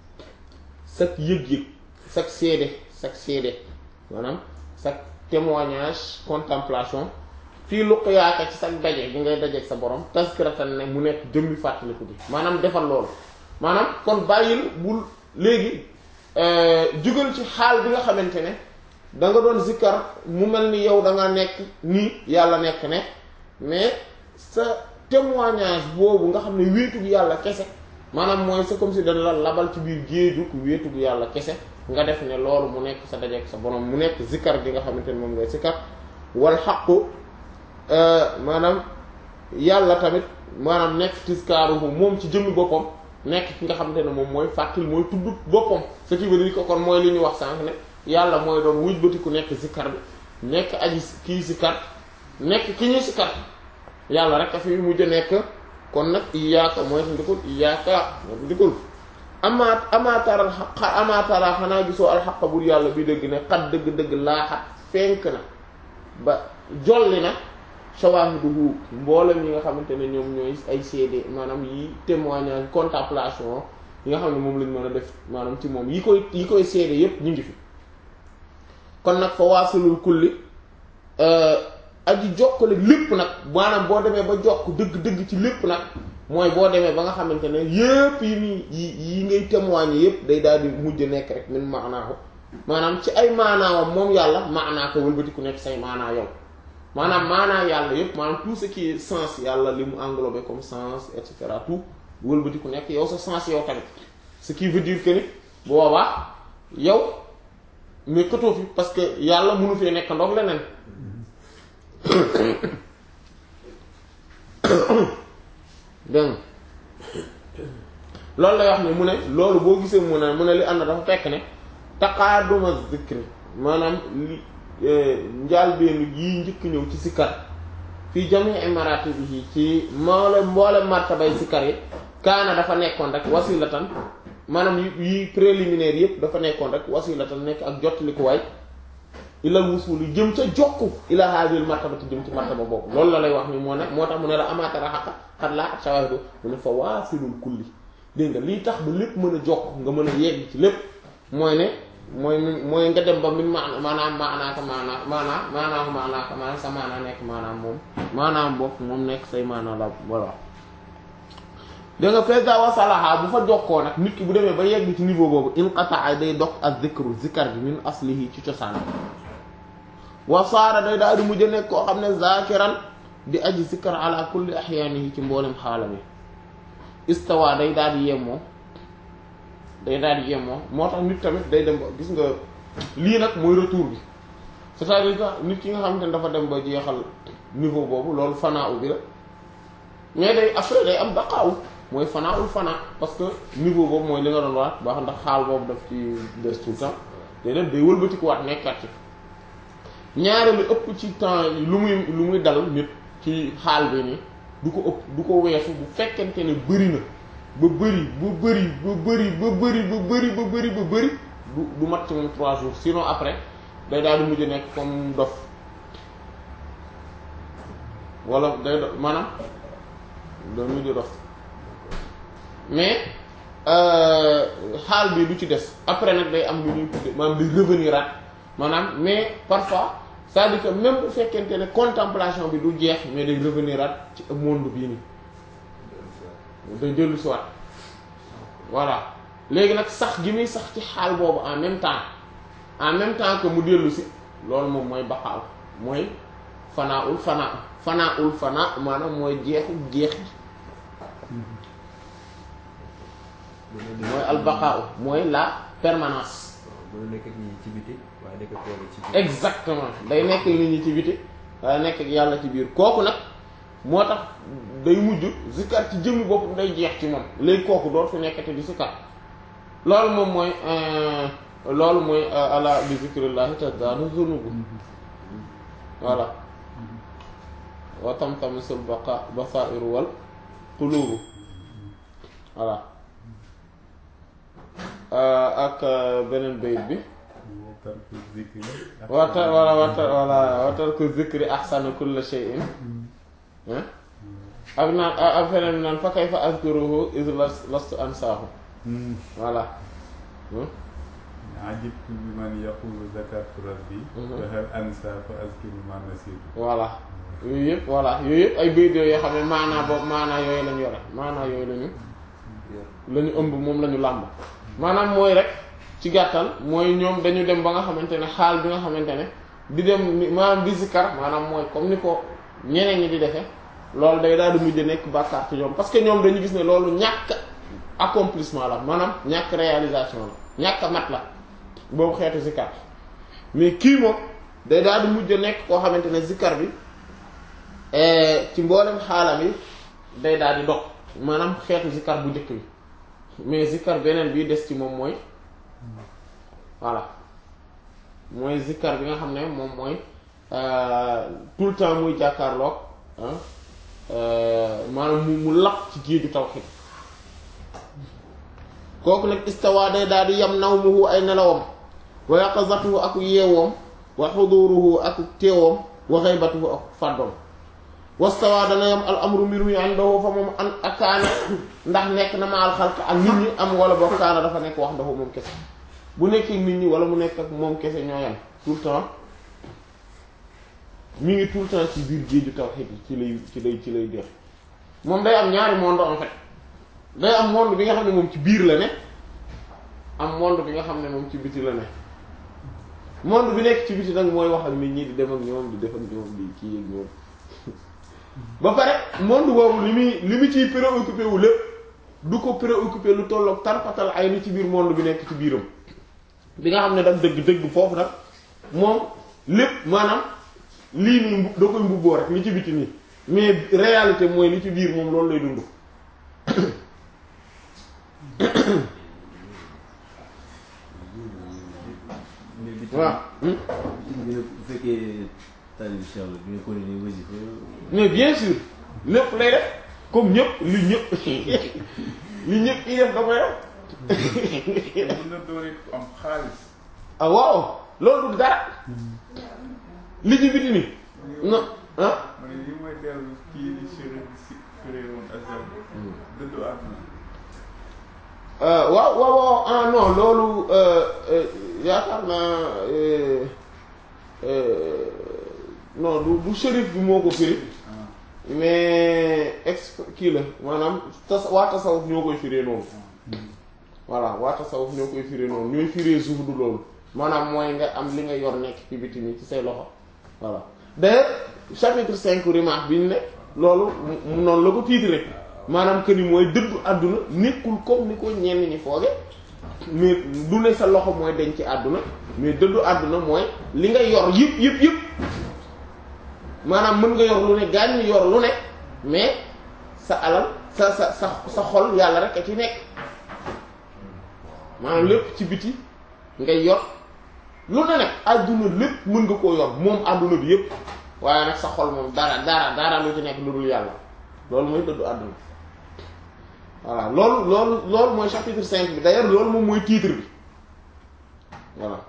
sak yëg-yëg sak seede sak seede maanaam sak témoignage contemplation fii luqyaaka ci sak daje gi ngay dajeeg sa borom tazkiratan ne mu nekk jëmmi fàttaliku bi maanaam defal loolu maanaam kon bàyyil bul léegi jugal ci xaal bi nga xamante ne da nga doon zikkar mu mel ni yow da nga nekk nii yàlla nekk ne mais sa témoignage boobu nga xam ne wéetu gi yàlla kese maanaam mooy c'est comme si dañ la labal ci biir géejug wéetu gi yàlla kese nga def ne loolu mu nekk sa dajeek sa borom mu nekk zikkar gi nga xamante ne moom ngay zikkar wal xaqu maanaam yàlla tamit maanaam nekk tiskaaruhu moom ci jëmmi boppam nekk ki nga xamante ne moom mooy fàttali mooy tudd boppam ce qui veut dire que kon mooy li ñu wax sànq ne yàlla mooy doon wuj bati ku nekk zikkar bi nekk aji kii zikkar nekk ki ñu zikkar yàlla rek a fi mujj nekk kon nag iyaaka mooy ta ndikul iyaaka mooy ta ndikul amaat amaataral xaq amaatara xanaa gisoo alxaq bur yàlla bi dëgg ne xat dëgg-dëgg laaxat fenk na ba jolli na shawaahiduhu mboolem yi nga xamante ne ñoom ñooy ay seede maanaam yi témoignage contemplation yi nga xam ne moom lañ mën a def maanaam ci moom yi koy yi koy seede yépp ñu ngi fi kon nag fa waasilul kulli aji jokkale lépp nag maanaam boo demee ba jokk dëgg-dëgg ci lépp nag mooy boo demee ba nga xamante ne yépp yi muy yi yi ngay témoigner yépp day daal di mujj nekk rek min maanaahu maanaam ci ay maanaawam moom yàlla maanaa ko wëlbati ku nekk say maanaa yow maanaam maanaa yàlla yépp maanaam tout ce qui est sens yàlla li mu englobé comme sens et cetera tout wëlbati ku nekk yow sa sens yow tamit ce qui veut dire que ni boobaa yow mais këtoo fi parce que yàlla mënu fee nekk ndox leneen dégg loolu lay wax ne mu ne loolu boo gisee mu ne mu ne li ànd dafa fekk ne taqaaduma zikri maanaam li njaalbeenu yii njëkk ñëw ci sikkar fii jamii maratibihi ci mboole mboole martabay sikkar yi kaana dafa nekkoon rek wasilatan maanaam yi préliminaire yépp dafa nekkoon rek wasilatan nekk ak jottalikuwaay ilal wusul yi jëm ca jokku ila hadil martaba te jëm ci martaba boobu loolu la lay wax ni moo ne moo tax mu ne la amaatara xaqa xat laa ak shawahidu mu ne fa waasilul kulli dégg nga lii tax ba lépp mën a jokk nga mën a yegg ci lépp mooy ne mooy mooy nga dem ba min maana maanaam maanaaka maanaa maanaa maanaam maanaaka maanaam sa maanaa nekk maanaam moom maanaam bokk moom nekk say maanaa la voilà da nga fesa wasalaha bu fa jokkoo nag nit ki bu demee ba yegg ci niveau boobu inqataa day dog ak zikru zikar bi min aslihi ci cosaan wasaara day daal di mujj nekk koo xam ne zakiran di aji zikar ala kulli ahyaanihi ci mboolem xaalam yi istawa day daal di yemoo day daal di yemoo moo tax nit tamit day dem ba gis nga lii nag mooy retour bi c'est-à-dire que nit ki nga xamante ne dafa dem ba jeexal niveau boobu loolu fanaa u bi la mais day après day am baqaaw mooy fanaa ul fanaa parce que niveau boobu mooy li nga doon wax baax ndax xaal boobu daf ci des tout le temps day dem day wëlbatikuwaat nekkat ci ñaare lu ëpp ci temps lu muy lu muy dal nit ci xaal bi nii du ko ëpp du ko weesu bu fekkente ne bëri na ba bëri ba bëri ba bëri ba bëri ba bëri ba bëri ba bëri du du mat ci moom trois jours sinon après day daal di mujj nekk comme dof wala day do maanaam day mujj dof mais xaal bi du ci des après nag day am lu ñuy tudde maanaam day revenir at maanaam mais parfois c'est-à-dire que même bu fekkente ne contemplation bi du jeex mais day revenir at ci monde bii nii day dellu si waat voilà léegi nag sax gi muy sax ci xaal boobu en même temps en même temps que mu dellu si loolu moom mooy baqaaw mooy fanaaul fanaa fanaaul fanaa maanaam mooy jeexu jeex gi mooy albaqaaw mooy la permanence waaw mën na nekk ak ñi ci biti waaye nekk ak yàlla ci biir. exactement day nekk nit ñi ci biti waaye nekk ak yàlla ci biir kooku nag moo tax day mujj zikkar ci jëmmi boppam day jeex ci moom léegi kooku doot fi nekkati di zikkar loolu moom mooy loolu mooy ala bi zikrillahi tazdaadu zunubu voilà wa tamtamisul baqa basairu wal qulubu voilà ak beneen bayit bi tarku zikri wata wala wata wala watal ko zikri ahsanu kulla shay'in ak naan ak feneen bi naan fa kayfa azkuruhu iz lastu ansaahu voilà ajibtu bi man yaqulu zakartu rabbi fa hal ansa fa azkuru ma nasitu voilà yooyu yëpp voilà yooyu yëpp ay bayit yoo xam ne maanaa boobu maanaa yooyu lañu yore maanaa yooyu lañu la ñu ëmb moom la ñu làmb maanaam mooy rek ci gàttal mooy ñoom dañu dem ba nga xamante ne xaal bi nga xamante ne di dem ni- maanaam di zikar maanaam mooy comme ni ko ñeneen ñi di defee loolu day daal di mujj nekk bàkkaar ci ñoom parce que ñoom dañu gis ne loolu ñàkk accomplissement la maanaam ñàkk réalisation la ñàkk a mat la boobu xeetu zikar mais kii moom day daal di mujj nekk koo xamante ne zikar bi ci mboolem xaalam yi day daal di dog maanaam xeetu zikar bu njëkk bi mais zikar beneen bi des ci moom mooy voilà mooy zikkar bi nga xam ne moom mooy tout le temps muy jàkkaarloog maanaam mu mu laq ci géeju tawhid kooku nag istawa day daal di yam nawmuhu ay nelawam wa yaqazatuhu ak yeewoom wa xuduruhu ak teewoom wa xaybatuhu ak fàddoom wastawa dana yam al amru mbir mi àndahu fa moom an ak kaana ndax nekk na ma al xalq ak nit ñi am wala boo kaana dafa nekk wax ndaxu moom kese bu nekkee nit ñi wala mu nekk ak moom kese ñoo yam tout le temps mi ngi tout le temps ci biir géeju tawhid yi ci lay ci lay ci lay def moom day am ñaari monde en fait day am monde bi nga xam ne moom ci biir la ne am monde bi nga xam ne moom ci biti la ne monde bi nekk ci biti nag mooy wax ak nit ñi di dem ak ñoom di def ak ñoom di kii ak ñoom ba pare monde boobu li muy li mu ciy préoccupé wu lépp du ko préoccupé lu tolloog tarpatal ay ni ci biir monde bi nekk ci biiram bi nga xam ne daf dëgg dëgg foofu nag moom lépp maanaam lii nii mbu- da koy mbubboo rek li ci biti nii mais réalité mooy li ci biir moom loolu lay dund mais bi waaw hmm? bi bu fekkee tali Cheikh la bi nga continuer wasifa mais bien sûr lépp lay def comme ñëpp li ñëpp li ñëpp yi def da koy def mën na doon it ku am xaalis. ah waaw loolu du dara li ci biti nii non ah ma ne li mooy dellu kii di chérif di si firé woon azal dëddu àdduna. Euh, waaw waaw waaw ah non loolu euh, euh, yaakaar naa euh, euh, non du du shérif bi moo ko firi ah mais ex kii la maanaam tas waa tasawuf ñoo koy firee noonu voilà waa tasawuf ñoo koy firee noonu ñooy firee suuf du loolu maanaam mooy nga am li nga yor nekk ci biti nii ci say loxo voilà d'ailleurs chapitre cinq Rimah bi ñu ne loolu mu mu noonu la ko tiitre maanaam que ni mooy dëddu àdduna nekkul comme ni ko ñenn ñi fooge mais du ne sa loxo mooy denc ci àdduna mais dëddu àdduna mooy li nga yor yëpp yëpp yëpp maanaam mën nga yor lu ne gaañ yor lu ne mais sa alal sa sa sa sa xol yàlla rek a ci nekk maanaam lépp ci biti ngay yor lu ne nag àdduna lépp mën nga koo yor moom àdduna bi yëpp waaye nag sa xol moom dara dara dara lu ci nekk lu dul yàlla loolu mooy dëddu àdduna voilà loolu loolu loolu mooy chapitre cinq bi d'ailleurs loolu moom mooy titre bi voilà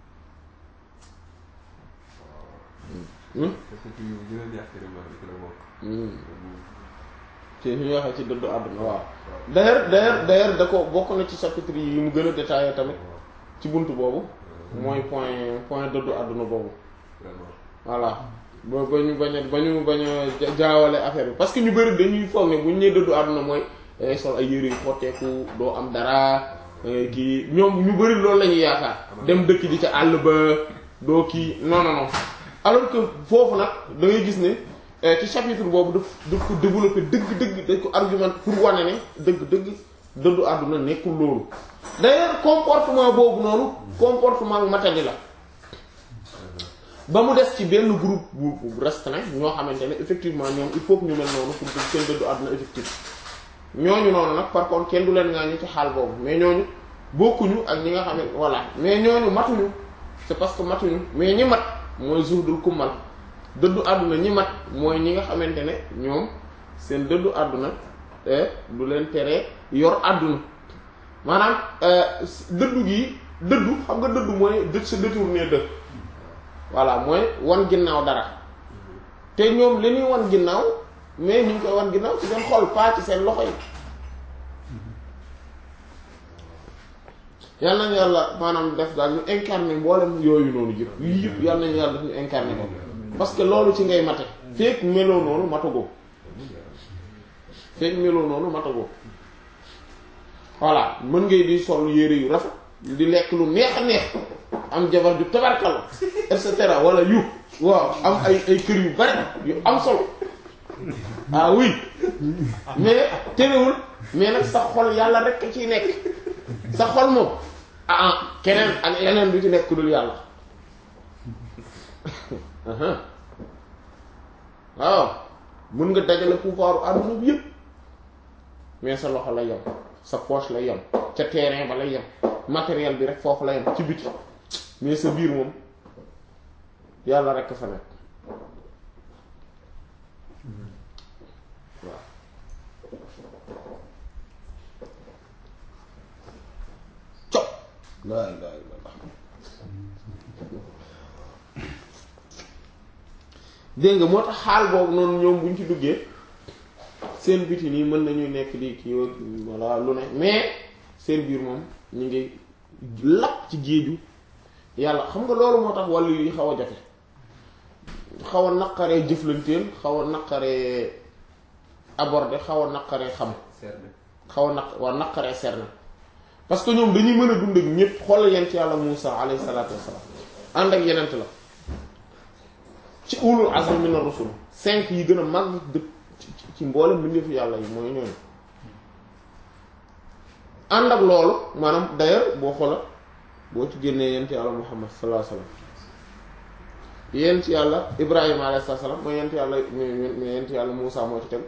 Hmm? parce que ci yu gën a neex ci remarque bi ci la bokk. Hmm. ci ñu waxee ci dëddu àdduna waaw d'ailleurs d'ailleurs d'ailleurs da ko bokk na ci chapitre yi mu gën a détaillé tamit ci buntu boobu mooy point point dëddu àdduna boobu vraiment. voilà ba ba ñu bañ a ba ñu bañ a ja- jaawale affaire bi parce que ñu bëri dañuy foog ne bu ñu nee dëddu àdduna mooy dangay sol ay yére yu xotteeku doo am dara eh, kii ñoom ñu bëri loolu la ñuy yaakaar dem dëkk di ca àll ba doo kii non non non alors que foofu nag da ngay gis ne eh, ci chapitre boobu daf daf ko développer dëgg-dëgg dañ ko argument pour wane ne dëgg-dëgg dëddu àdduna nekkul loolu d'ailleurs comportement boobu noonu comportement matadi la ba mu des ci benn groupe bu bu restreint ñoo xamante ne effectivement ñoom il faut que ñu mel noonu pour que seen dëddu àdduna effectif ñooñu noonu nag par contre kenn du leen ngaa ñi ci xaal boobu mais ñooñu bokkuñu ak ñi nga xam ne voilà mais ñooñu matuñu c'est parce que matuñu mais ñi mat mooy zuhdul kummal dëddu àdduna ñi mat mooy ñi nga xamante ne ñoom seen dëddu àdduna eh, du leen teree yor àdduna maanaam euh, dëddu gi dëddu xam nga dëddu mooy dë se détourner de voilà mooy wan ginnaaw dara te ñoom li ñuy wan ginnaaw mais ñu ngi koy wan ginnaaw ci seen xol pas ci seen loxo yi yal nañu yàlla maanaam def daal ñu incarné mboolem yooyu noonu yëpp yii yëpp yal nañu yàlla def ñu incarné ko parce que loolu ci ngay mate fekk meloo noonu matagoo fekk meloo noonu matagoo voilà mën ngay di sol yére yu rafet di lekk lu neex a neex am jabar ju tabarkal et cetera wala yu waaw am ay ay kër yu bari yu am solo ah oui mais terewul mais nag sa xol yàlla rek a ciy nekk sa xol moom ah ah keneen ak leneen du ci nekk ku dul yàlla aha waaw mën nga dajale pouvoir àdduna bi yëpp mais sa loxo lay yem sa poche lay yem ca terrain ba lay yem matériel bi rek foofu la yem ci biti mais sa biir moom yàlla rek fa nekk waaw cop laa ilaaha illallaah dégg nga moo tax xaal boobu noonu ñoom bu ñu ci duggee seen biti nii mën nañuy nekk di kii wa voilà lu ne mais seen biir moom ñu ngi lapp ci géeju yàlla xam nga loolu moo tax wàllu yi xaw a jafe xaw a naqaree jëflanteel xaw a naqaree aborder xaw a naqaree xam Cerné. xaw a naq waa naqaree cerner parce que ñoom dañuy mën a dund ak ñépp xoolal yent yàlla Muusa alayhi salaatu wassalaam ànd ak yenent la ci ulul azmi min ar-rusul cinq yi gën a mag dëkk ci ci mboolem mbindeefu yàlla yi mooy ñooñu ànd ak loolu maanaam d'ailleurs boo xoola boo ci génnee yent yàlla Muhammad sallallahu alayhi wasallam yent yàlla Ibrahima alayhi salaam mooy yent yàlla mais yent yàlla Muusa moo ci tegu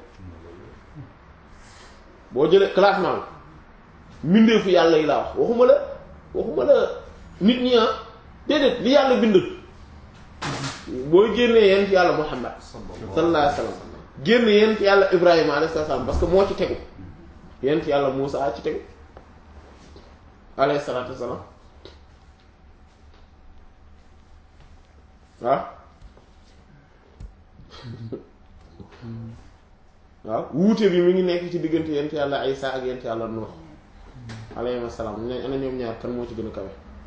boo jëlee classement bi mbindeefu yàlla yi laa wax waxuma la waxuma la nit ñi ah déedéet li yàlla bind boo génnee yent yàlla Muhammad sallallahu alayhi wasallam génn yent yàlla Ibrahima alayhi salaam parce que moo ci tegu yent yàlla Muusa ci tegu alayhi salaatu wassalaam waaw waaw wuute bi mi ngi nekk ci diggante yent yàlla Isa ak yent yàlla Nuux alayhi salaam ne ana ñoom ñaar kan moo ci gën a kawe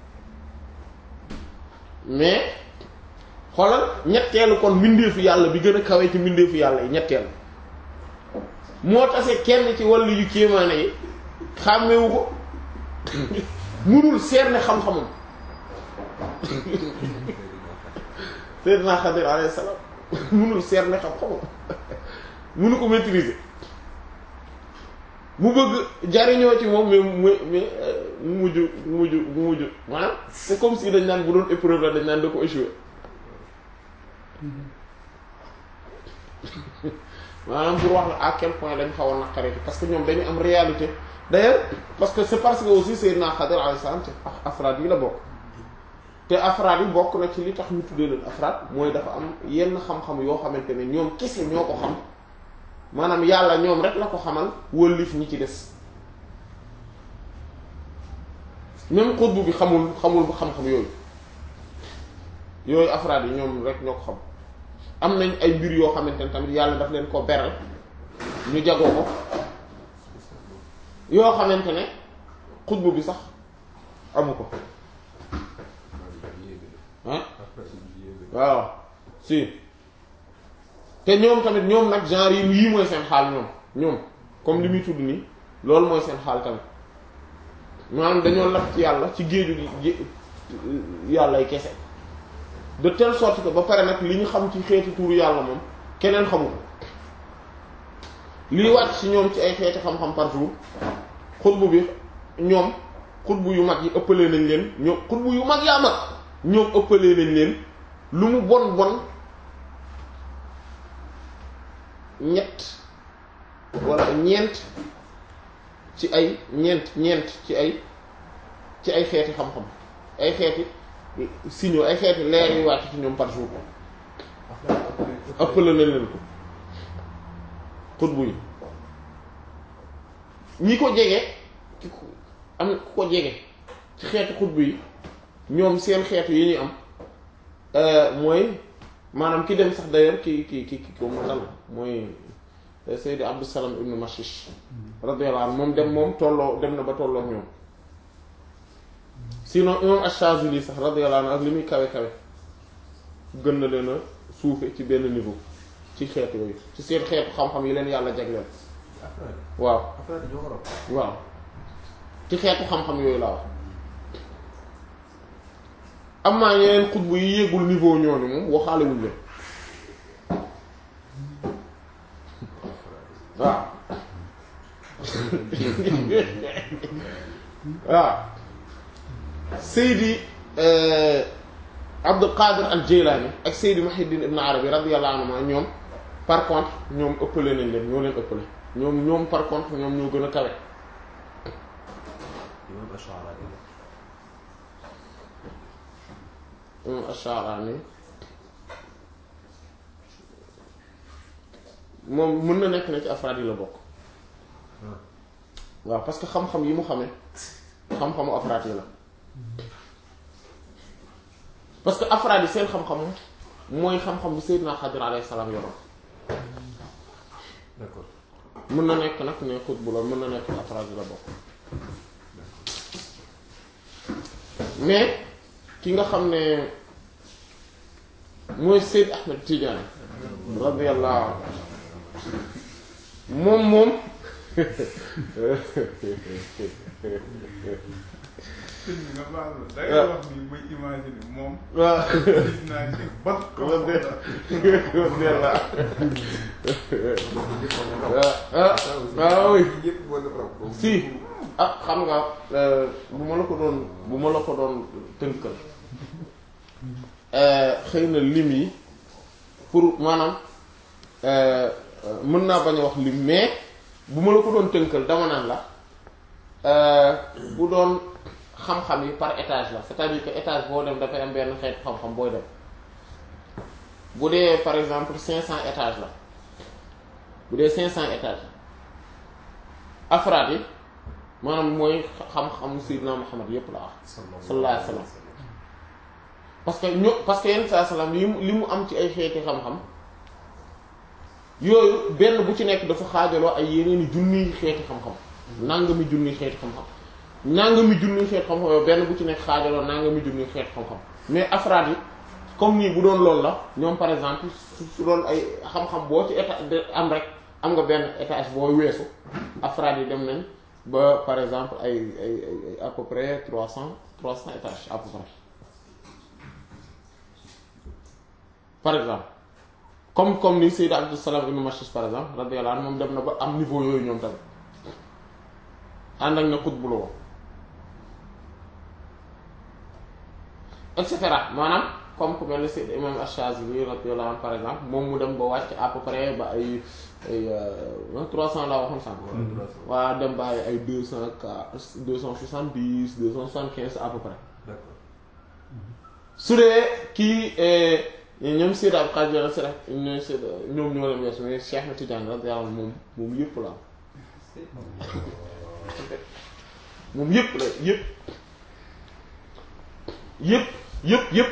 mais xoolal ñetteelu kon mbindeefu yàlla bi gën a kawe ci mbindeefu yàlla yi ñetteelu moo tase kenn ci wàllu yu kéemaane yi xàmmewu ko munul seer ne xam-xamam Seydina Xadir alayhi salaam munul seer ne xam-xamam munu ko maîtriser mu bëgg jariñoo ci moom mais mu mais mu mujj mu mujj mu mujj maanaam c'est comme si dañ naan bu doon épreuve la dañ naan da ko échoué maanaam pour wax la à quel point dañ xaw a naqaree parce que ñoom dañu am réalité d'ailleurs parce que c'est parce que aussi Seydina Xadir alayhi salaam ci afraad yi la bokk te afraad yi bokk na ci li tax ñu tuddee leen afraad mooy dafa am yenn xam-xam yoo xamante ne ñoom kese ñoo ko xam maanaam yàlla ñoom rek la ko xamal wëllif ñi ci des même xutbu bi xamul xamul xam-xam yooyu yooyu afraad yi ñoom rek ñoo ko xam am nañ ay mbir yoo xamante ne tamit yàlla daf leen ko beral ñu jagoo ko yoo xamante ne xutbu bi sax amu ko ah waaw si te ñoom tamit ñoom nag genre yi yii mooy seen xaal ñoom ñoom comme li muy tudd nii loolu mooy seen xaal tamit maanaam dañoo lap ci yàlla ci géeju gi yàlla ay kese de telle sorte que ba pare nag li ñu xam ci xeeti tuuru yàlla moom keneen xamu ko liy wàcc ci ñoom ci ay xeeti xam-xam par jour xutbu bi ñoom xutbu yu mag yi ëppalee nañ leen ñoom xutbu yu mag yaa mag ñoom ëppalee nañ leen lu mu bon bon ñett wala ñeent ci ay ñeent ñeent ci ay ci ay xeeti xam-xam ay xeeti signaux ay xeeti leer yu wàcc ci ñoom par jour ëppale nañ leen ko xutbu yi ñi ko jege ki ko am ku ko jege ci xeeti xutbu yi ñoom seen xeetu yi ñuy am mooy maanaam ki dem sax d'ailleurs ki ki ki ki ko mu dal mooy Seydi Abdou Salam ibn Mashish radiyallahu anhu moom dem moom tolloo dem na ba tolloo ñoom sinon imam Ash-Shazili sax radiyallahu anhu ak li muy kawe kawe gën na leen a suufe ci benn niveau ci xeetu yooyu ci seen xeetu xam-xam yi leen yàlla jagleel waaw waaw ci xeetu xam-xam yooyu laa wax am naa yeneen xutbu yi yéegul niveau ñooñu moom waxaalewuñ leen waaw waaw Seydi Abdul Qadir al Jilani ak Seydi Muhyiddin Ibn Arabi radiyallahu anhuma ñoom par contre ñoom ëppale nañ leen ñoo leen ëppale ñoom ñoom par contre ñoom ñoo gën a kawe imam Ash'ari imam Ash'arani moom mën na nekk na ci afraad yi la bokk waaw parce que xam-xam yi mu xamee xam-xamu afraad yi la parce que afraad yi seen xam-xam mooy xam-xam bi Seydina Xadir alayhi salaam yoroon d'accord mën na nekk nag ne xutbu la mën na nekk afraad yi la bokk mais ki nga xam ne mooy Seyd Ahmed Tidiane radiyallahu moom moom sëñ bi nga baal la da ngay wax ni may imaginer moom. waaw gis naa ci ban kaw la waaw oui ñëpp moo def raw boobu si ah xam nga bu ma la ko doon bu ma la ko doon tënkal xëy na lim yi pour maanaam mën naa bañ a wax lim mais bu ma la ko doon tënkal dama naan la bu doon xam-xam yi par étage la c'est-à-dire que étage boo dem dafay am benn xeetu xam-xam booy dem bu dee par exemple cinq cents étages la bu dee cinq cents étages afraad yi maanaam mooy xam-xam Sayyidina Muhammad yépp la wax sallallahu alayhi wa sallam parce que ño parce que yenn saa salaam li mu li mu am ci ay xeeti xam-xam yooyu benn bu ci nekk dafa xaajaloo ay yeneeni junniy xeeti xam-xam nangami junniy xeeti xam-xam nangami junniy xeeti xam-xam yooyu benn bu ci nekk xaajaloo nangami junniy xeeti xam-xam mais afraad yi comme nii bu doon loolu la ñoom par exemple su su doon ay xam-xam boo ci état am rek am nga benn étage boo weesu afraad yi dem nañ ba par exemple ay ay ay à peu près trois cent trois cent étages à peu près par exemple comme comme ni Sayyid Abdus Salam ibn Mashis par exemple radiyallahu anhu moom dem na ba am niveau yooyu ñoom tamit ànd ak na xutbu la woon et cetera maanaam comme ku mel ni Sayyid Imam Ash-Shazili radiyallahu anhu par exemple moom mu dem ba wàcc à peu près ba ay ay trois cent laa waxoon sànq waa dem ba ay ay deux cent quatre deux cent soixante dix deux cent soixante quinze à peu près d'accord su dee kii ñoom Seydi Abdul Qaadir Jilaani Seydi ñoom Seydi ñoom ñoo leen weesu mais Cheikh na Tidiane radiyallahu anhu moom moom yëpp la am moom yëpp la yëpp yëpp yëpp yëpp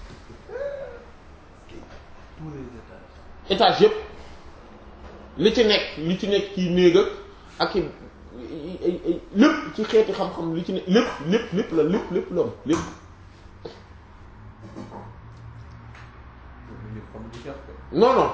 tous les étages étage yëpp li ci nekk li ci nekk ci néeg ak i ay ay lépp ci xeeti xam-xam li ci nekk lépp lépp lépp la lépp lépp la am lépp loolu ñëpp xam lu ci am non non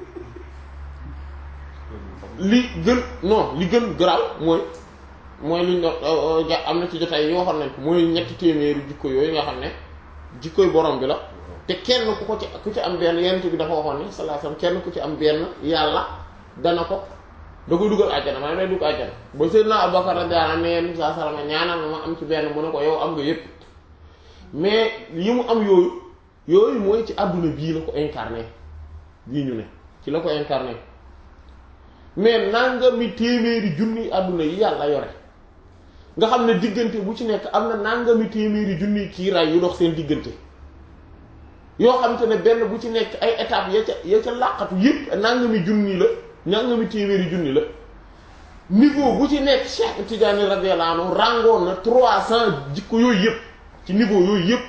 li gën non li gën garaaw mooy mooy li ñu doon ja am na ci jotaay yi waxoon nañ ko mooy ñetti téeméeri jikko yooyu nga xam ne jikkoy borom bi la te kenn ku ko ci ku ci am benn yenn bi dafa waxoon ne sallallahu alayhi wasallam kenn ku ci am benn yàlla dana ko da koy dugal àjjana maanaam day dugg àjjana ba Seydina Abubakar radiyallahu anhu ne yenn saa salama ñaanal ma ma am ci benn mu ne ko yow am nga yépp mais yi mu am yooyu yooyu mooy ci àdduna bii la ko incarné bii ñu ne ci la ko incarné mais nangami téeméeri junni àdduna yi yàlla yore nga xam ne diggante bu ci nekk am na nangami téeméeri junni kiiraay yu dox seen diggante yoo xam te ne benn bu ci nekk ay étapes ya ca ya ca làqatu yëpp nangami junni la nangami téeméeri junni la niveau bu ci nekk Cheikh Tidiane radiyallahu anhu rangoon na trois cent jikko yooyu yëpp ci niveau yooyu yëpp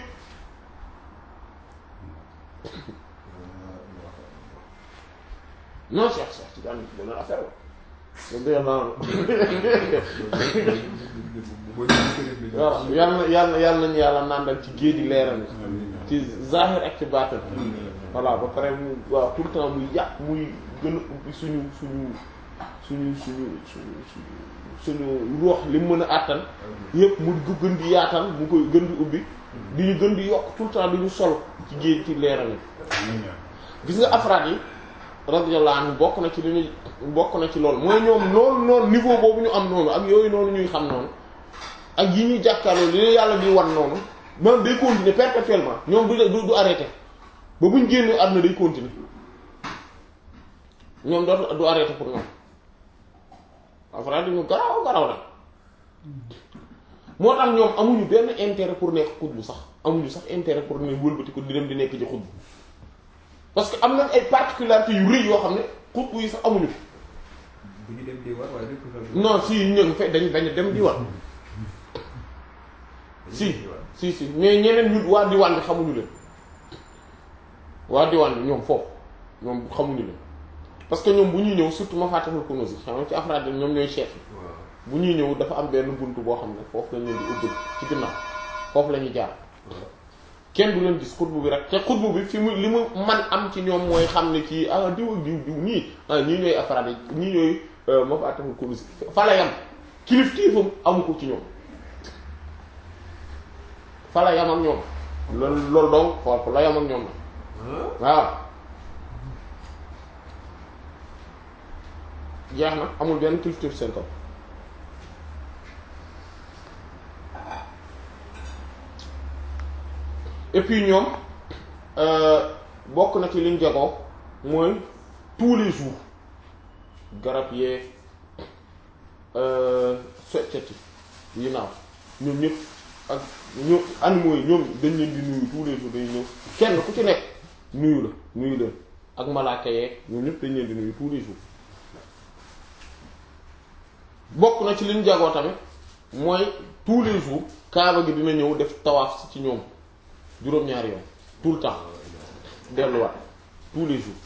non Cheikh Cheikh Tidiane beneen affaire la radiyallahu anhu boo ñëwee sëriñ bi waaw yàlla na yàlla na yàlla nañu yàlla nàndal ci géeji leeral ci zahir ak ci baatin voilà ba pare mu waaw tout le temps muy yàq muy gën a ubbi suñu suñu suñu suñu suñu suñu suñu ruux li mu mën a àttan yëpp mu ko gën di yaatal mu koy gën di ubbi di ñu gën di yokk tout le temps di ñu sol ci géej ci leeral yi gis nga afraad yi radiyallahu anhu bokk na ci li ñu bokk na ci loolu mooy ñoom noonu noonu niveau boobu ñu am noonu ak yooyu noonu ñuy xam noonu ak yi ñuy jàkkaarloo li leen yàlla di wan noonu maanaam day continuer perpétuellement ñoom du du du arrêté ba buñ génnee àdduna day continuer ñoom dootu du arrêté pour ñoom afraad yi ñu garaw garaw la moo tax ñoom amuñu benn intérêt pour nekk xutbu sax amuñu sax intérêt pour ne wëlbati ko di dem di nekk ci xutbu parce que am nañ ay particularités yu rëy yoo xam ne xutbu yi sax amuñu ko bu ñu dem di war waaye nekkul sax non si ñu ngi fe dañ dañ dem di war si si si mais ñeneen ñu waa diwaan bi xamuñu leen waa diwaan bi ñoom foofu ñoom xamuñu leen parce que ñoom bu ñuy ñëw surtout ma fàttali ko si xam nga ci afraad yi ñoom ñooy chef waaw bu ñuy ñëw dafa am benn buntu boo xam ne foofu lañ leen di ubbil ci ginnaaw foofu la ñuy jaar kenn du leen gis xutbu bi rek te xutbu bi fi mu li mu man am ci ñoom mooy xam ne kii ah diw ak diw diw ñii ah ñii ñooy afraad yi ñii ñooy ma fàttali ko si fa la yam kilif kilifam amu ko ci ñoom fa la yam ak ñoom loolu loolu donc foofu la yam ak ñoom la waaw jeex na amul benn kilifteef seen kaw et puis ñoom bokk na ci liñ jagoo mooy tous les jours garab yeeg soccati yi naaw ñoom ñëpp ak ñoom animaux yi ñoom dañ leen di nuyu tous les jours dañuy ñëw kenn ku ci nekk nuyu la nuyu leen ak malaaka yeeg ñoom ñëpp dañ leen di nuyu tous les jours bokk na ci liñ jagoo tamit mooy tous les jours kaaba gi dina ñëw def tawaaf ci ñoom juróom-ñaari yoon tout le temps delluwaat tous les jours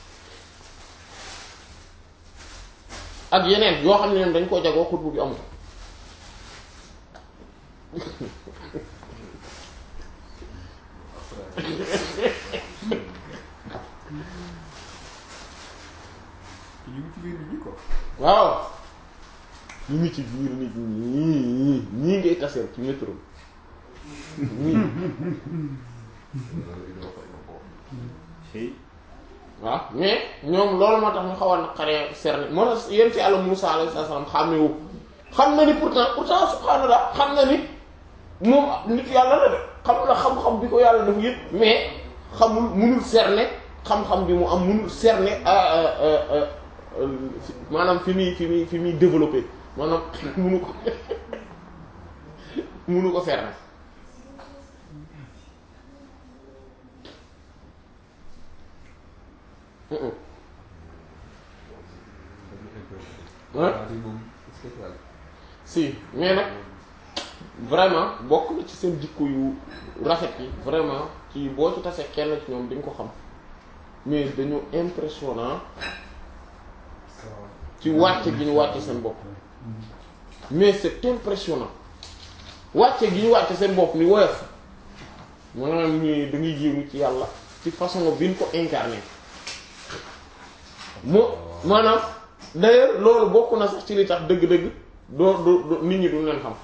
ak yeneen yoo xam ne ñoom dañ koo jagoo xutbu bi amul ñu ngi ci biir nit ñi ko waaw ñu ngi ci biir nit ñi ñii ngay taseel ci métro ñii Hey. waaw mais ñoom loolu moo tax ñu xaw a naqaree cerner moo tax yéen ci Yàlla Musaa alayhi salaam xàmmewu xam na ni pourtant pourtant subhaanallah xam na ni moom nit yàlla la de xam na xam-xam bi ko yàlla dafa yëpp mais xamul munul cerner xam-xam bi mu am munul cerner maanaam fi muy fi muy fi muy développé maanaam munu ko munu ko cerner Mm-mm. waaw di moom spécial si mais nag vraiment bokk na ci seen jikko yu rafet yi vraiment ci boo ci tasee kenn ci ñoom di nga ko xam mais dañu impressionnant ci wàcce gi ñu wàcce seen bopp mais c'est impressionnant wàcce gi ñu wàcce seen bopp ni woyof maanaam ñu da ngay yéemu ci yàlla ci façon bi ñu ko incarné moo maanaam d'ailleurs loolu bokk na sax ci li tax dëgg-dëgg doo doo doo- nit ñi du leen xam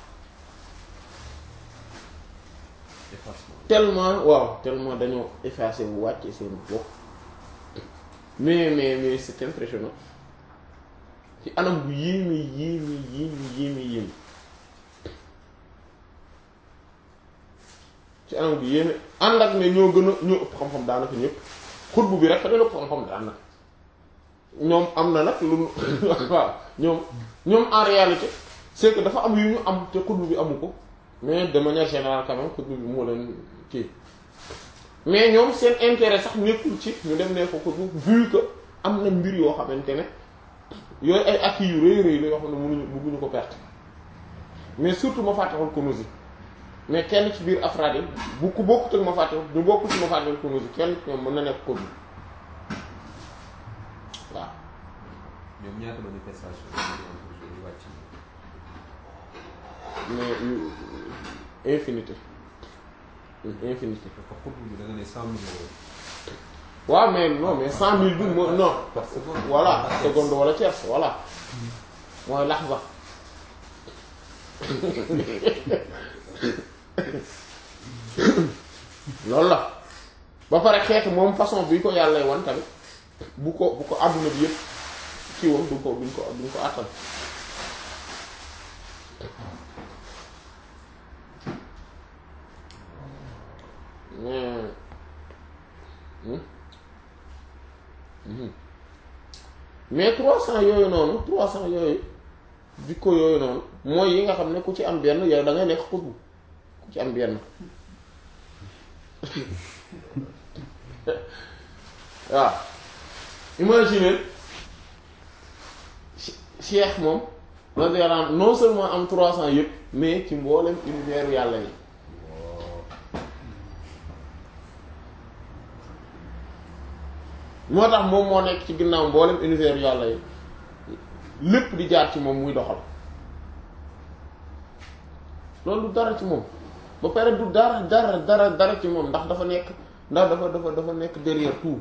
effacement tellement waaw tellement dañoo effacé bu wàcce seen bopp mais mais mais c'est impressionnant ci anam bu yéeme yéeme yéeme yéeme yéeme ci anam bu yéeme ànd ak ne ñoo gën a ñoo ëpp xam-xam daanaka ñëpp xutbu bi rek dañoo ëpp xam-xam daanaka ñoom am na nag lu waaw ñoom ñoom en réalité c'est que dafa am yu ñu am te xutbu bi amu ko mais de manière générale quand même xutbu bi moo leen kii mais ñoom seen intérêt sax nekkul ci ñu dem ne ko xutbu vu que am na mbir yoo xamante ne yooyu ay acquis yu rëy rëy la yoo xam ne mënuñu bëgguñu ko perte mais surtout ma fàttewul Kunûz mais kenn ci biir afraad yi bu ku bokkut ak ma fàttewul ñu bokkul ci ma fàttewul Kunûz kenn ci ñoom mën na nekk xutbu waaw ñoom ñaata manifestation la ñu am pour yu wàcc mais yu- infinité infinité dafa xutbu bi da nga ne cent mille euros waaw mais non mais cent mille bi moo non par seconde voilà seconde wala tierce voilà mooy lahza loolu la ba pare xeetu moom façon bi ko yàlla wan tamit bu ko bu ko àdduna bi yëpp kii woon duñ ko duñ ko duñ ko àttal mais hmm? Mhm. mais trois cent yooyu noonu trois cent yooyu jikko yooyu noonu mooy yi nga xam ne ku ci am benn yow da ngay nekk xutbu ku ci am benn waaw imagine cheikh moom radiyallahu anhu non seulement am trois cent yëpp mais ci mboolem univers yàlla yi moo tax moom moo nekk ci ginnaaw mboolem univers yàlla yi lépp di jaar ci moom muy doxal loolu du dara ci moom ba pare du dara dara dara dara ci moom ndax dafa nekk ndax dafa dafa dafa nekk derrière tout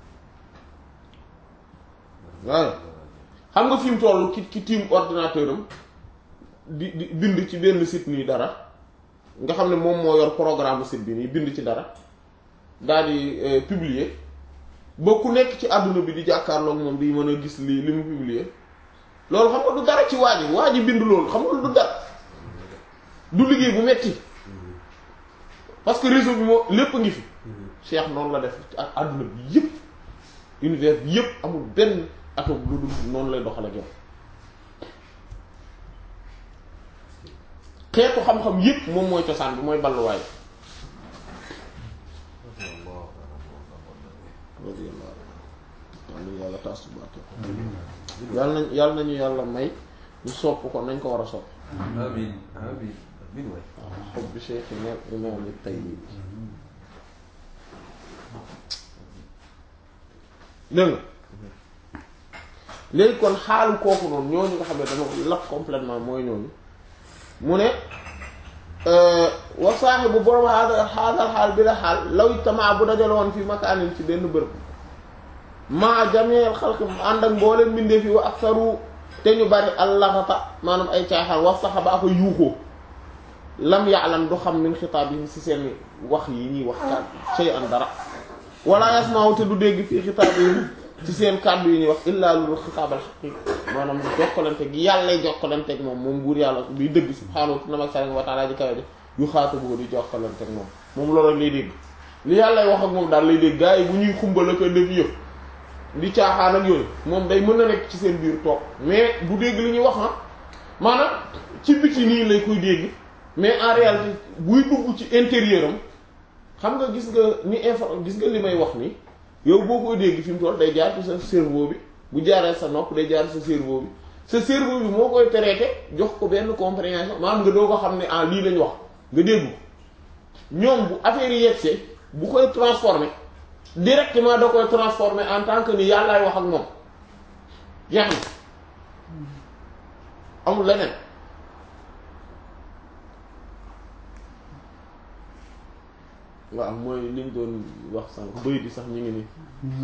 waaw xam nga fi mu toll ki ki tiim ordinateur am di di bind ci benn site nii dara nga xam ne moom moo yor programme site bi nii bind ci dara daal di euh, publier ba ku nekk ci àdduna bi di jàkkaarloog moom di mën a gis li li mu publier loolu xam nga du dara ci waa ji waa ji bind loolu xam nga du dara du liggéey bu metti parce que réseau bi moo lépp ngi fi Cheikh noonu la def ak àdduna bi yëpp univers bi yëpp amul benn atome lu dul noonu lay doxal ak yow xeetu xam-xam yëpp moom mooy cosaan bi mooy balluwaay yàlla yàlla taas ci barke yàlla nañ yàlla nañu yàlla may ñu sopp ko nañ ko war a sopp amin amin amin waay waaw xob bi cheikh neel imam yi tay bi dégg nga léegi kon xaalu kooku noonu ñooñu nga xam ne dama lap complètement mooy ñooñu mu ne wa saaxibu borom xaal xaal xaal bi la xaal law ijtamaa bu dajale woon fi makaanin ci benn bërëb maa jameel xalqi ànd ak mbooleen mbindee fi wa aksaru te ñu bari allaxata maanaam ay caaxaan wax saxa ba ko yuuxoo lam ya'lam du xam min xitaab yi ci seen wax yi ñuy wax kàddu shay an dara wala yasma'u te du dégg fii xitaab yi ci seen kàddu yi ñuy wax illaa lu xitaabal xaqi maanaam jokkalante gi yàllay jokkalante ak moom moom buur yàlla biy dëgg subhaanahu wa ta'ala ji kawe ji yu xaata boo di jokkalante ak moom moom loolu rek lay dégg li yàllay wax ak moom daal lay dégg gars yi bu ñuy xumbal ak def yëpp di caaxaan ak yooyu moom day mën na nekk ci seen biir toog mais du dégg li ñuy wax ah maanaam ci biti nii lay koy dégg mais en réalité buy dugg ci intérieur am xam nga gis nga ni info gis nga li may wax ni yow boo koy dégg fi mu toll day jaar ci sa cerveau bi bu jaaree sa nopp day jaar sa cerveau bi sa cerveau bi moo koy traité jox ko benn compréhension maanaam nga doo ko xam ne ah lii lañ wax nga dégg ko ñoom bu affaire yi yegsee bu koy transformer directement da koy transformer en tant que ni yàllaay wax ak moom jeex na amul leneen waaw mooy liñ doon wax sànq bëy di sax ñu ngi nii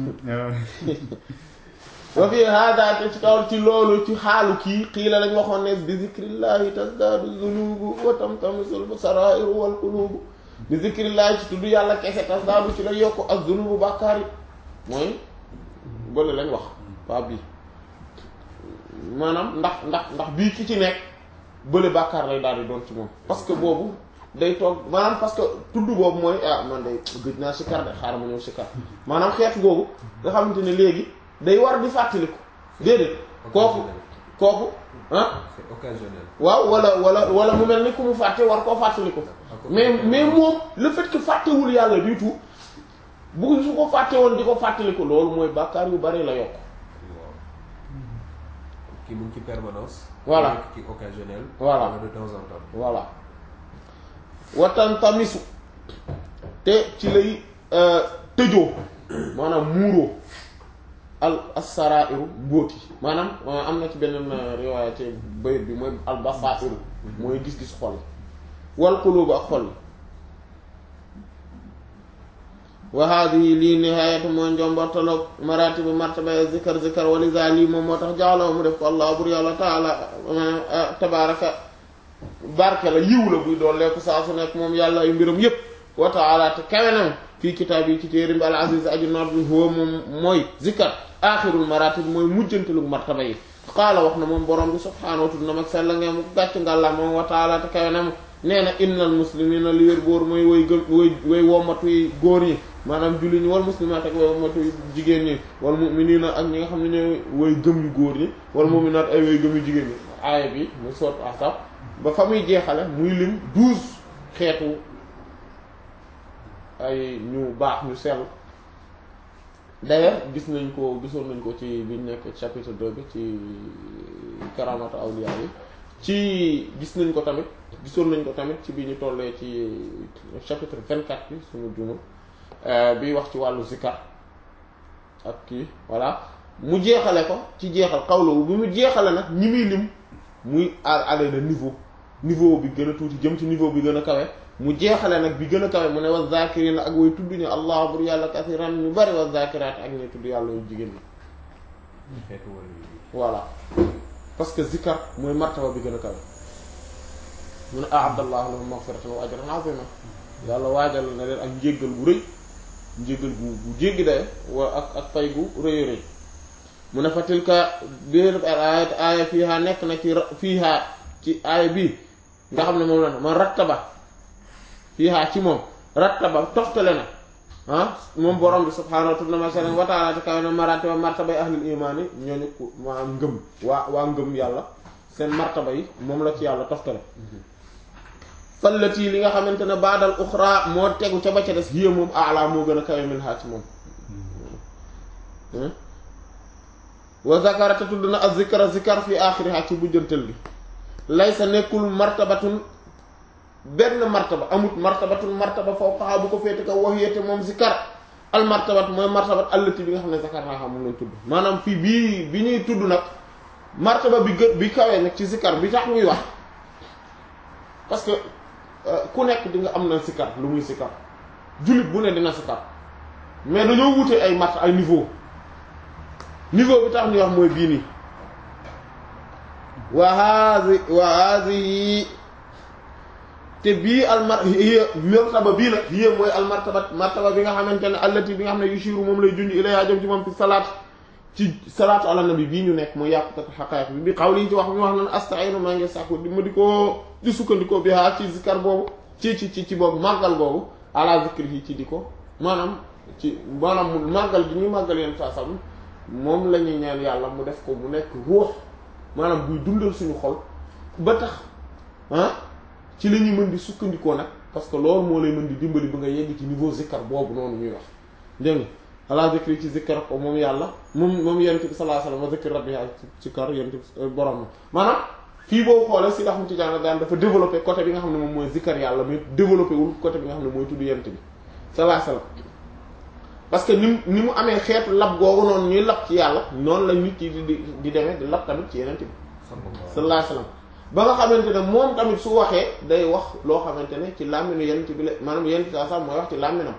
wa fi hada te ci kaw ci loolu ci xaalu kii xiila lañ waxoon ne bi zikrillahi tasdaadu zunubu wa tamtamisul sarairu wal qulubu bi zikrillahi ci tudd yàlla kese tasdaadu ci la yokk ak zunubu bàkkaar yi mooy bële lañ wax waa bii maanaam ndax ndax ndax bii ki ci nekk bële bàkkaar lay daal di doon ci moom parce que boobu day toog maanaam parce que tudd boobu mooy ah man day gëj naa sikar de xaaral ma ñëw sikar maanaam xeet boobu nga xamante ne léegi day war di fàttaliku déedéet kooku kooku ah c'est occasionnel waaw wala wala wala mu mel ni ku mu fàtte war koo fàttaliku mais mais moom le fait que fàttewul yàlla du tout bu su ko fàtte woon di ko fàttaliku loolu mooy bàkkaar yu bari la yokk waaw kii mu ngi ci permanence Voilà. nekk ci occasionnel Voilà. wala de temps en temps voilà watan tamisu te ci lay tëjoo maanaam muuroo al asarairu mbóoti maanaam euh, am na ci beneen euh, riwaaya ci bayit bi mooy al basairu mooy gis-gis xol wal qulubu ak xol yi wa haadihi lii nihaayatu mooy njombortaloog maratibu martaba zikar zikar walisa lii moom moo tax jaxlaw mu def ko allah bur yàlla taala euh, tabaraka barke la yiw la buy doon lekku saa su nekk moom yàlla ay mbiram yépp wa taala te kawenam fii kitaab yi ci téerim bi al aziz aju noot bi huwa moom mooy zikar axirul maratib mooy mujjantalug martaba yi qaala wax na moom borom bi subhaanahu wa tudd na mag sella ngeen mu gàcc ngàlla moom wa taala te kawenam nee na innal muslimina li wér boor mooy way gëm way way wommatuy góor ñi maanaam julli ñi wal muslimaat ak way wommatuy jigéen ñi wal mu'minina ak ñi nga xam ne ñooy way gëm yu góor ñi wal mu'minaat ay way gëm yu jigéen ñi aaya bi mu soot asaf ba fa muy jeexale muy lim douze xeetu ay ñu baax ñu sell d'ailleurs gis nañ ko gisoon nañ ko ci biñ nekk chapitre 2 bi ci karamatu awliya yi ci gis nañ ko tamit gisoon nañ ko tamit ci bi ñu tollee ci chapitre 24 bi suñu jumul bi wax ci wàllu zikar ak kii voilà mu jeexale ko ci jeexal xawlawu bi mu jeexale nag ñi muy lim muy aller de niveau niveau bi gën a tuuti jëm ci niveau bi gën a kawe mu jeexale nag bi gën a kawe mu ne wa zakirina ak way tudd ñu allah bur yàlla kasiran ñu bari wa zakiraat ak ñuy tudd yàlla yu jigéen ñi xeetu wala yi voilà parce que zikar mooy martaba bi gën a kawe mu ne aadallahu lahum maghfiratan wa ajran azima yàlla waajal na leen ak njéggal gu rëy njéggal gu gu jéggi daye wa ak ak fay gu rëy rëy mu ne fa tilka biir ayat aaya fiiha nekk na ci fiiha ci aaya bii nga xam ne moom la man rattaba fiiha ci moom rattaba toftale na ah moom borom bi subhaanahu wa ta'ala te kawe na maratiba martabay ahlul imaani ñooñu ko maanaam ngëm waa waa ngëm yàlla seen martaba yi moom la ci yàlla toftale fallati li nga xamante ne baadal uxra moo tegu ca ba ca des hiya moom ala moo gën a kawe min haa ci moom wa zakara te tudd na az zikra zikar fi axiriha ci bujjantal gi laysa nekkul martabatun benn martaba amut martabatun martaba fawqaha bu ko féete kaw waxiyate moom zikar al martabat mooy martabat allati bi nga xam ne zakar naa xam moom lañ tudd maanaam fii bii bi ñuy tudd nag martaba bi gën bi kawee nag ci zikar bi tax muy wax parce que ku nekk di nga am na zikar lu muy zikar jullit bu ne dina zikar mais dañoo wute ay mart ay niveau niveau bi tax ñuy wax mooy bii nii wa hazi wa hazihi te bii al mar hiya martaba bii nag hiya mooy al martaba martaba bi nga xamante ne allati bi nga xam ne yushiru moom lay junj ilayha jëm ci moom fi salaat ci salaatu ala nabi bii ñu nekk mooy yàqutatu xaqaayiq bi bi xaw lii ci wax ñu wax nan astainu maa ngi sàkku di ma di ko di sukkandikoo bi haa ci zikar boobu ci ci ci ci boobu màggal boobu ala zikri yi ci di ko maanaam ci maanaam màggal gi ñuy màggal yenn saa sam moom la ñuy ñaan yàlla mu def ko mu nekk ruux maanaam buy dundal suñu xol ba tax ah ci la ñuy mën di sukkandikoo nag parce que loolu moo lay mën di dimbali ba nga yegg ci niveau zikkar boobu noonu ñuy wax dégg nga ala zikri ci zikkar ko moom yàlla moom moom yonent bi sallallahu alayhi wasallam wa zikri rabbi ak ci kar yonent bi borom maanaam fii boo xoolee si Ahmad Tidiane daan dafa développé côté bi nga xam ne moom mooy zikkar yàlla mais développé wul côté bi nga xam ne mooy tudd yonent bi sallallahu alayhi wasallam parce que ni mu ni mu amee xeetu lab googu noonu ñuy lab ci yàlla noonu la nit yi di di di demee di lab tamit ci yonent bi sallallahu alayhi wasallam ba nga xamante ne moom tamit su waxee day wax loo xamante ne ci làmminu yonent bi la maanaam yonent bi sax mooy wax ci làmminam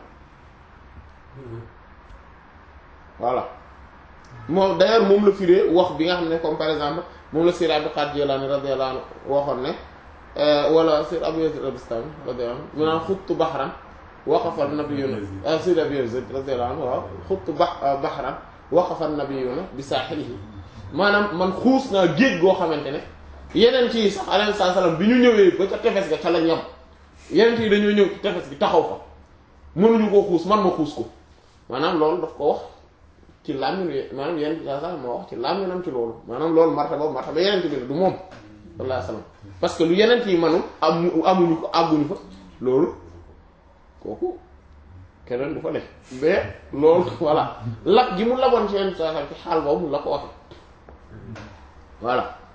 voilà moom d'ailleurs moom la firee wax bi nga xam ne comme par exemple moom la Sir Abdul Qadir Jilani radiyallahu anhu waxoon ne wala Sir Abu Yazid al-Bistami radiyallahu anhu mu naan xuttu baxran waqafa nabiyuna Sir Abu Yazid radiyallahu anhu waaw xuttu bax baxran waqafa nabiyuna bi saaxilihi maanaam man xuus naa géej goo xamante ne yeneen ci sax alayhi salaam bi ñu ñëwee ba ca tefes ga ca lañ yem yeneen yi dañoo ñëw ci tefes gi taxaw fa mënuñu koo xuus man ma xuus ko maanaam loolu daf ko wax ci làmmiñ maanaam yeneen ci sax moo wax ci làmmiñam ci loolu maanaam loolu martaba martaba yeneen bi la du moom sallallahu alayhi wasallam parce que lu yeneen yi manu am amuñu ko àgguñu fa loolu kooku keneen du fa ne mais loolu voilà lab gi mu laboon ci yeneen sax ci xaal boobu la ko waxe voilà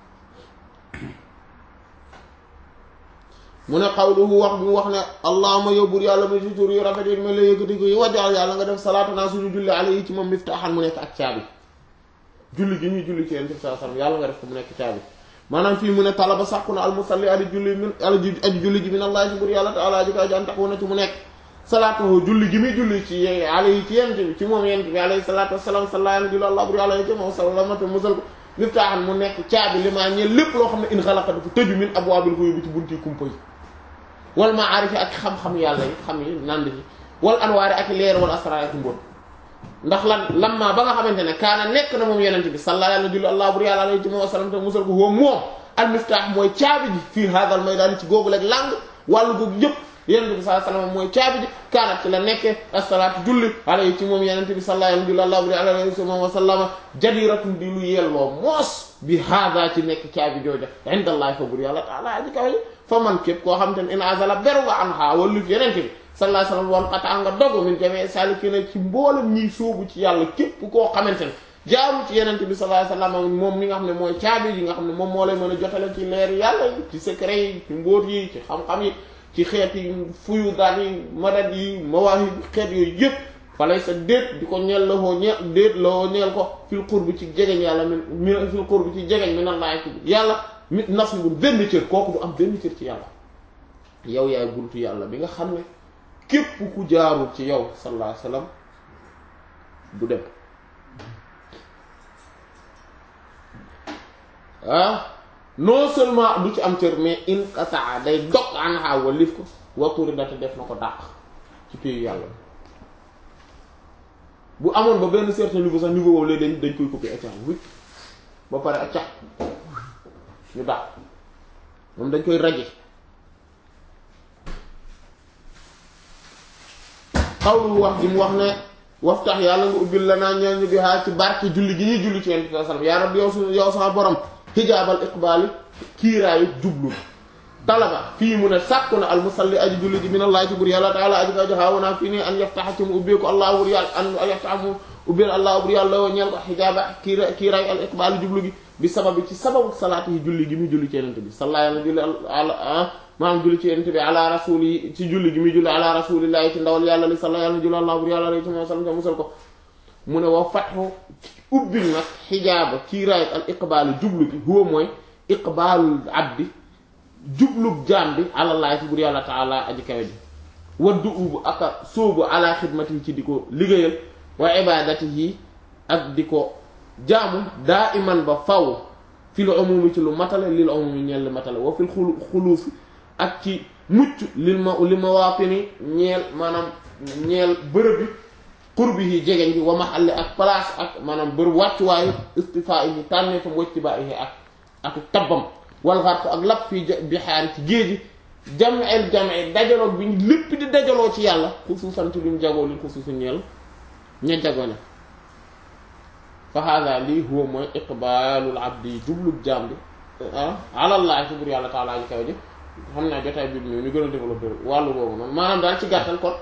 mu ne xawluhu wax bi mu wax ne allahuma yow buur yàlla ma si tur yu rafet yi ma la yëkkati ko yi wajal yàlla nga def salaatu naa suñu julli ala yi ci moom miftaaxan mu nekk ak caabi julli gi ñuy julli ci yéen bi saa sallam yàlla nga def ko mu nekk caabi maanaam fii mu ne talaba sàkku na almusalli ali julli min ali aji julli ji min allah si buur yàlla te ala ji ko aji an taxu na ci mu nekk salaatuhu julli gi muy julli ci ala yi ci yent bi ci moom yent bi alayhi salaatu wasalaam salla yàlla julli allah buur yàlla yi ci moom salamata musal ko miftaaxan mu nekk caabi li maa ñeel lépp loo xam ne in xalaqa dafa tëju min abwaabil ghuyubi ci bunti kumpa yi wal maarif ak xam-xam yàlla yi xam yi nand yi wal anwaari ak leer wal asraar ak mbóot ndax lan lamma ba nga xamante ne kaana nekk na moom yenente bi salla yàlla julli allah bur yàlla alayhi wa sallam te musal ko huwa moom al miftaax mooy caabi ji fii hadal maydaan ci googu leeg làng wàllu googu yëpp yenente bi sallallahu alayhi wa sallam mooy caabi ji kaanat ci la nekkee asalaatu julli alayhi ci moom yenente bi salla yàlla julli allah bur yàlla alayhi wa sallama jadiratun di lu yelloo moos bi hada ci nekk caabi jooja indallahi fa bur yàlla taala aji kaw fa man képp koo xam te ne in azala beru nga an xaa walluf yeneen bi sallallahu alayhi wasallam woon xataa nga dogu min jamee salikina ci mboolem ñiy sóobu ci yàlla képp koo xamante ne jaamu ci yeneen bi sallallahu alayhi wasallam moom mi nga xam ne mooy caabi yi nga xam ne moom moo lay mën a jotale ci leer yàlla yi ci secret yi ci mbóot yi ci xam-xam yi ci xeet yi fuyu daal yi madad yi mawaahib xeet yooyu yëpp falay sa déet di ko ñeel la woo ñeel déet la woo ñeel ko fil qurbi ci jegeñ yàlla min fil qurbi ci jegeñ mi nan laay ci yàlla mi nasibul benn cër kooku du am benn cër ci yàlla yow yaay buntu yàlla bi nga xam ne képp ku jaarul ci yow sallallahu alayhi wasallam du dem ah non seulement du ci am cër mais in qataa day dog anha walif ko waturi date def na ko dàq ci pays yàlla bu amoon ba benn certain niveau sax niveau boobu léegi dañ dañ koy copier accax wicc ba pare accax ñu dàq moom dañ koy raje xawlu wax ji mu wax ne waftax yàlla nga ubbil la naa ñeel ñu bi haa ci barke julli gi ñuy julli ci yonent bi sallam yaa rabbi yow su yow sama borom xijaabal iqbaali kiiraayu jublu talaba fii mu ne sàkku na al musalli aji julli ji min allah ci bur yàlla taala aji ka joxaawu naa fii nii an yaftaxa ci mu ubbeeku allah bur yàlla an yaftaxa mu ubbeel allah bur yàlla woo ñeel ko xijaaba kiira kiiraayu al iqbaali jublu gi bi sababi ci sababu salaati yi julli gi muy julli ci yonent bi salla yàlla julli ala maanaam julli ci yonent bi ala rasuli ci julli gi muy julli ala rasulillahi ci ndawal yàlla li salla yàlla julli allah bur yàlla alayhi wa sallam te musal ko mu ne wa fatxu ubbil nag xijaaba kiiraayu al iqbaalu jublu gi huwa mooy iqbaalul abdi jublub jaam bi àlallaahi ci bur yàlla taala aji kawe ji waddu ubu aka sóobu ala xidmati ci di ko liggéeyal wa ibadatihi ak di ko jaamu daa iman ba faw fil umumi ci lu matale lil umumi ñeel li matale wa fil xulu xuluufi ak ci mucc lil ma li mawaatini ñeel maanaam ñeel bërëb bi qurbi yi jegeñ bi wa mahalli ak place ak maanaam bërëb wàccuwaayu istifaa yi tànnee fam wajtibaa yi ak ak tabbam wal xarq ak lap fii bixaari ci géeji jam'il jam'i dajaloo bi lépp di dajaloo ci yàlla xusuusan ci luñ jagoo li xusuusu ñeel ña jagoo ne fa hada lii huwa mooy iqbaalul abdi jublub jaam bi alallahi ci bur yàlla taalaa ji kaw ji xam naa jotaay bi ñu ñu gën a développé wàllu boobu noonu maanaam daal ci gàttal kon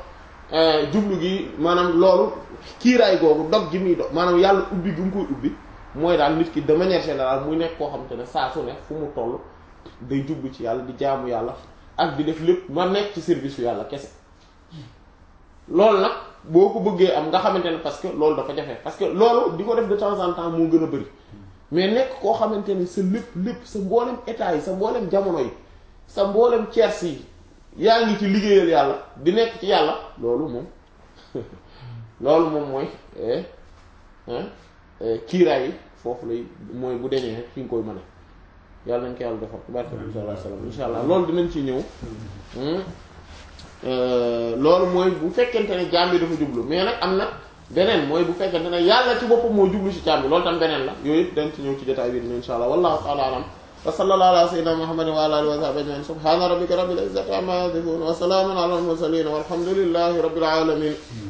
jublu gi maanaam loolu kiiraay googu dog gi muy dog maanaam yàlla ubbi gi mu koy ubbi mooy daal nit ki de manière générale muy nekk koo xamante ne saa su ne fu mu toll day jublu ci yàlla di jaamu yàlla ak di def lépp ma nekk ci service yu yàlla kese loolu nag boo ko bëggee am nga xamante ne parce que loolu dafa jafe parce que loolu di ko def de temps en temps moo gën a bëri mais nekk koo xamante ne sa lépp lépp sa mboolem état yi sa mboolem jamono yi sa mboolem tiers yi yaa ngi ci liggéeyal yàlla di nekk ci yàlla loolu moom loolu moom mooy kiiraay yi foofu lay mooy bu deñee rek fi nga koy mën a yàlla nañ ko yàlla defal barke bi sallallahu alayhi wasallam insha allah loolu dinañ ci ñëw loolu mooy bu fekkente ne jaam bi dafa jublu mais nag am na beneen mooy bu fekkente ne yàlla ci boppam moo jublu ci jaam bi loolu tam beneen la yooyu yëpp dañ ci ñëw ci jotaay bi dina insha allah wallahu ta'ala alam wa sallallahu ala sayyidina muhammadin wa ala alihi wa sahbihi ajma'in subhana rabbika rabbil izzati amma yasifun wa salamun ala al mursalin walhamdulillahi rabbil alamin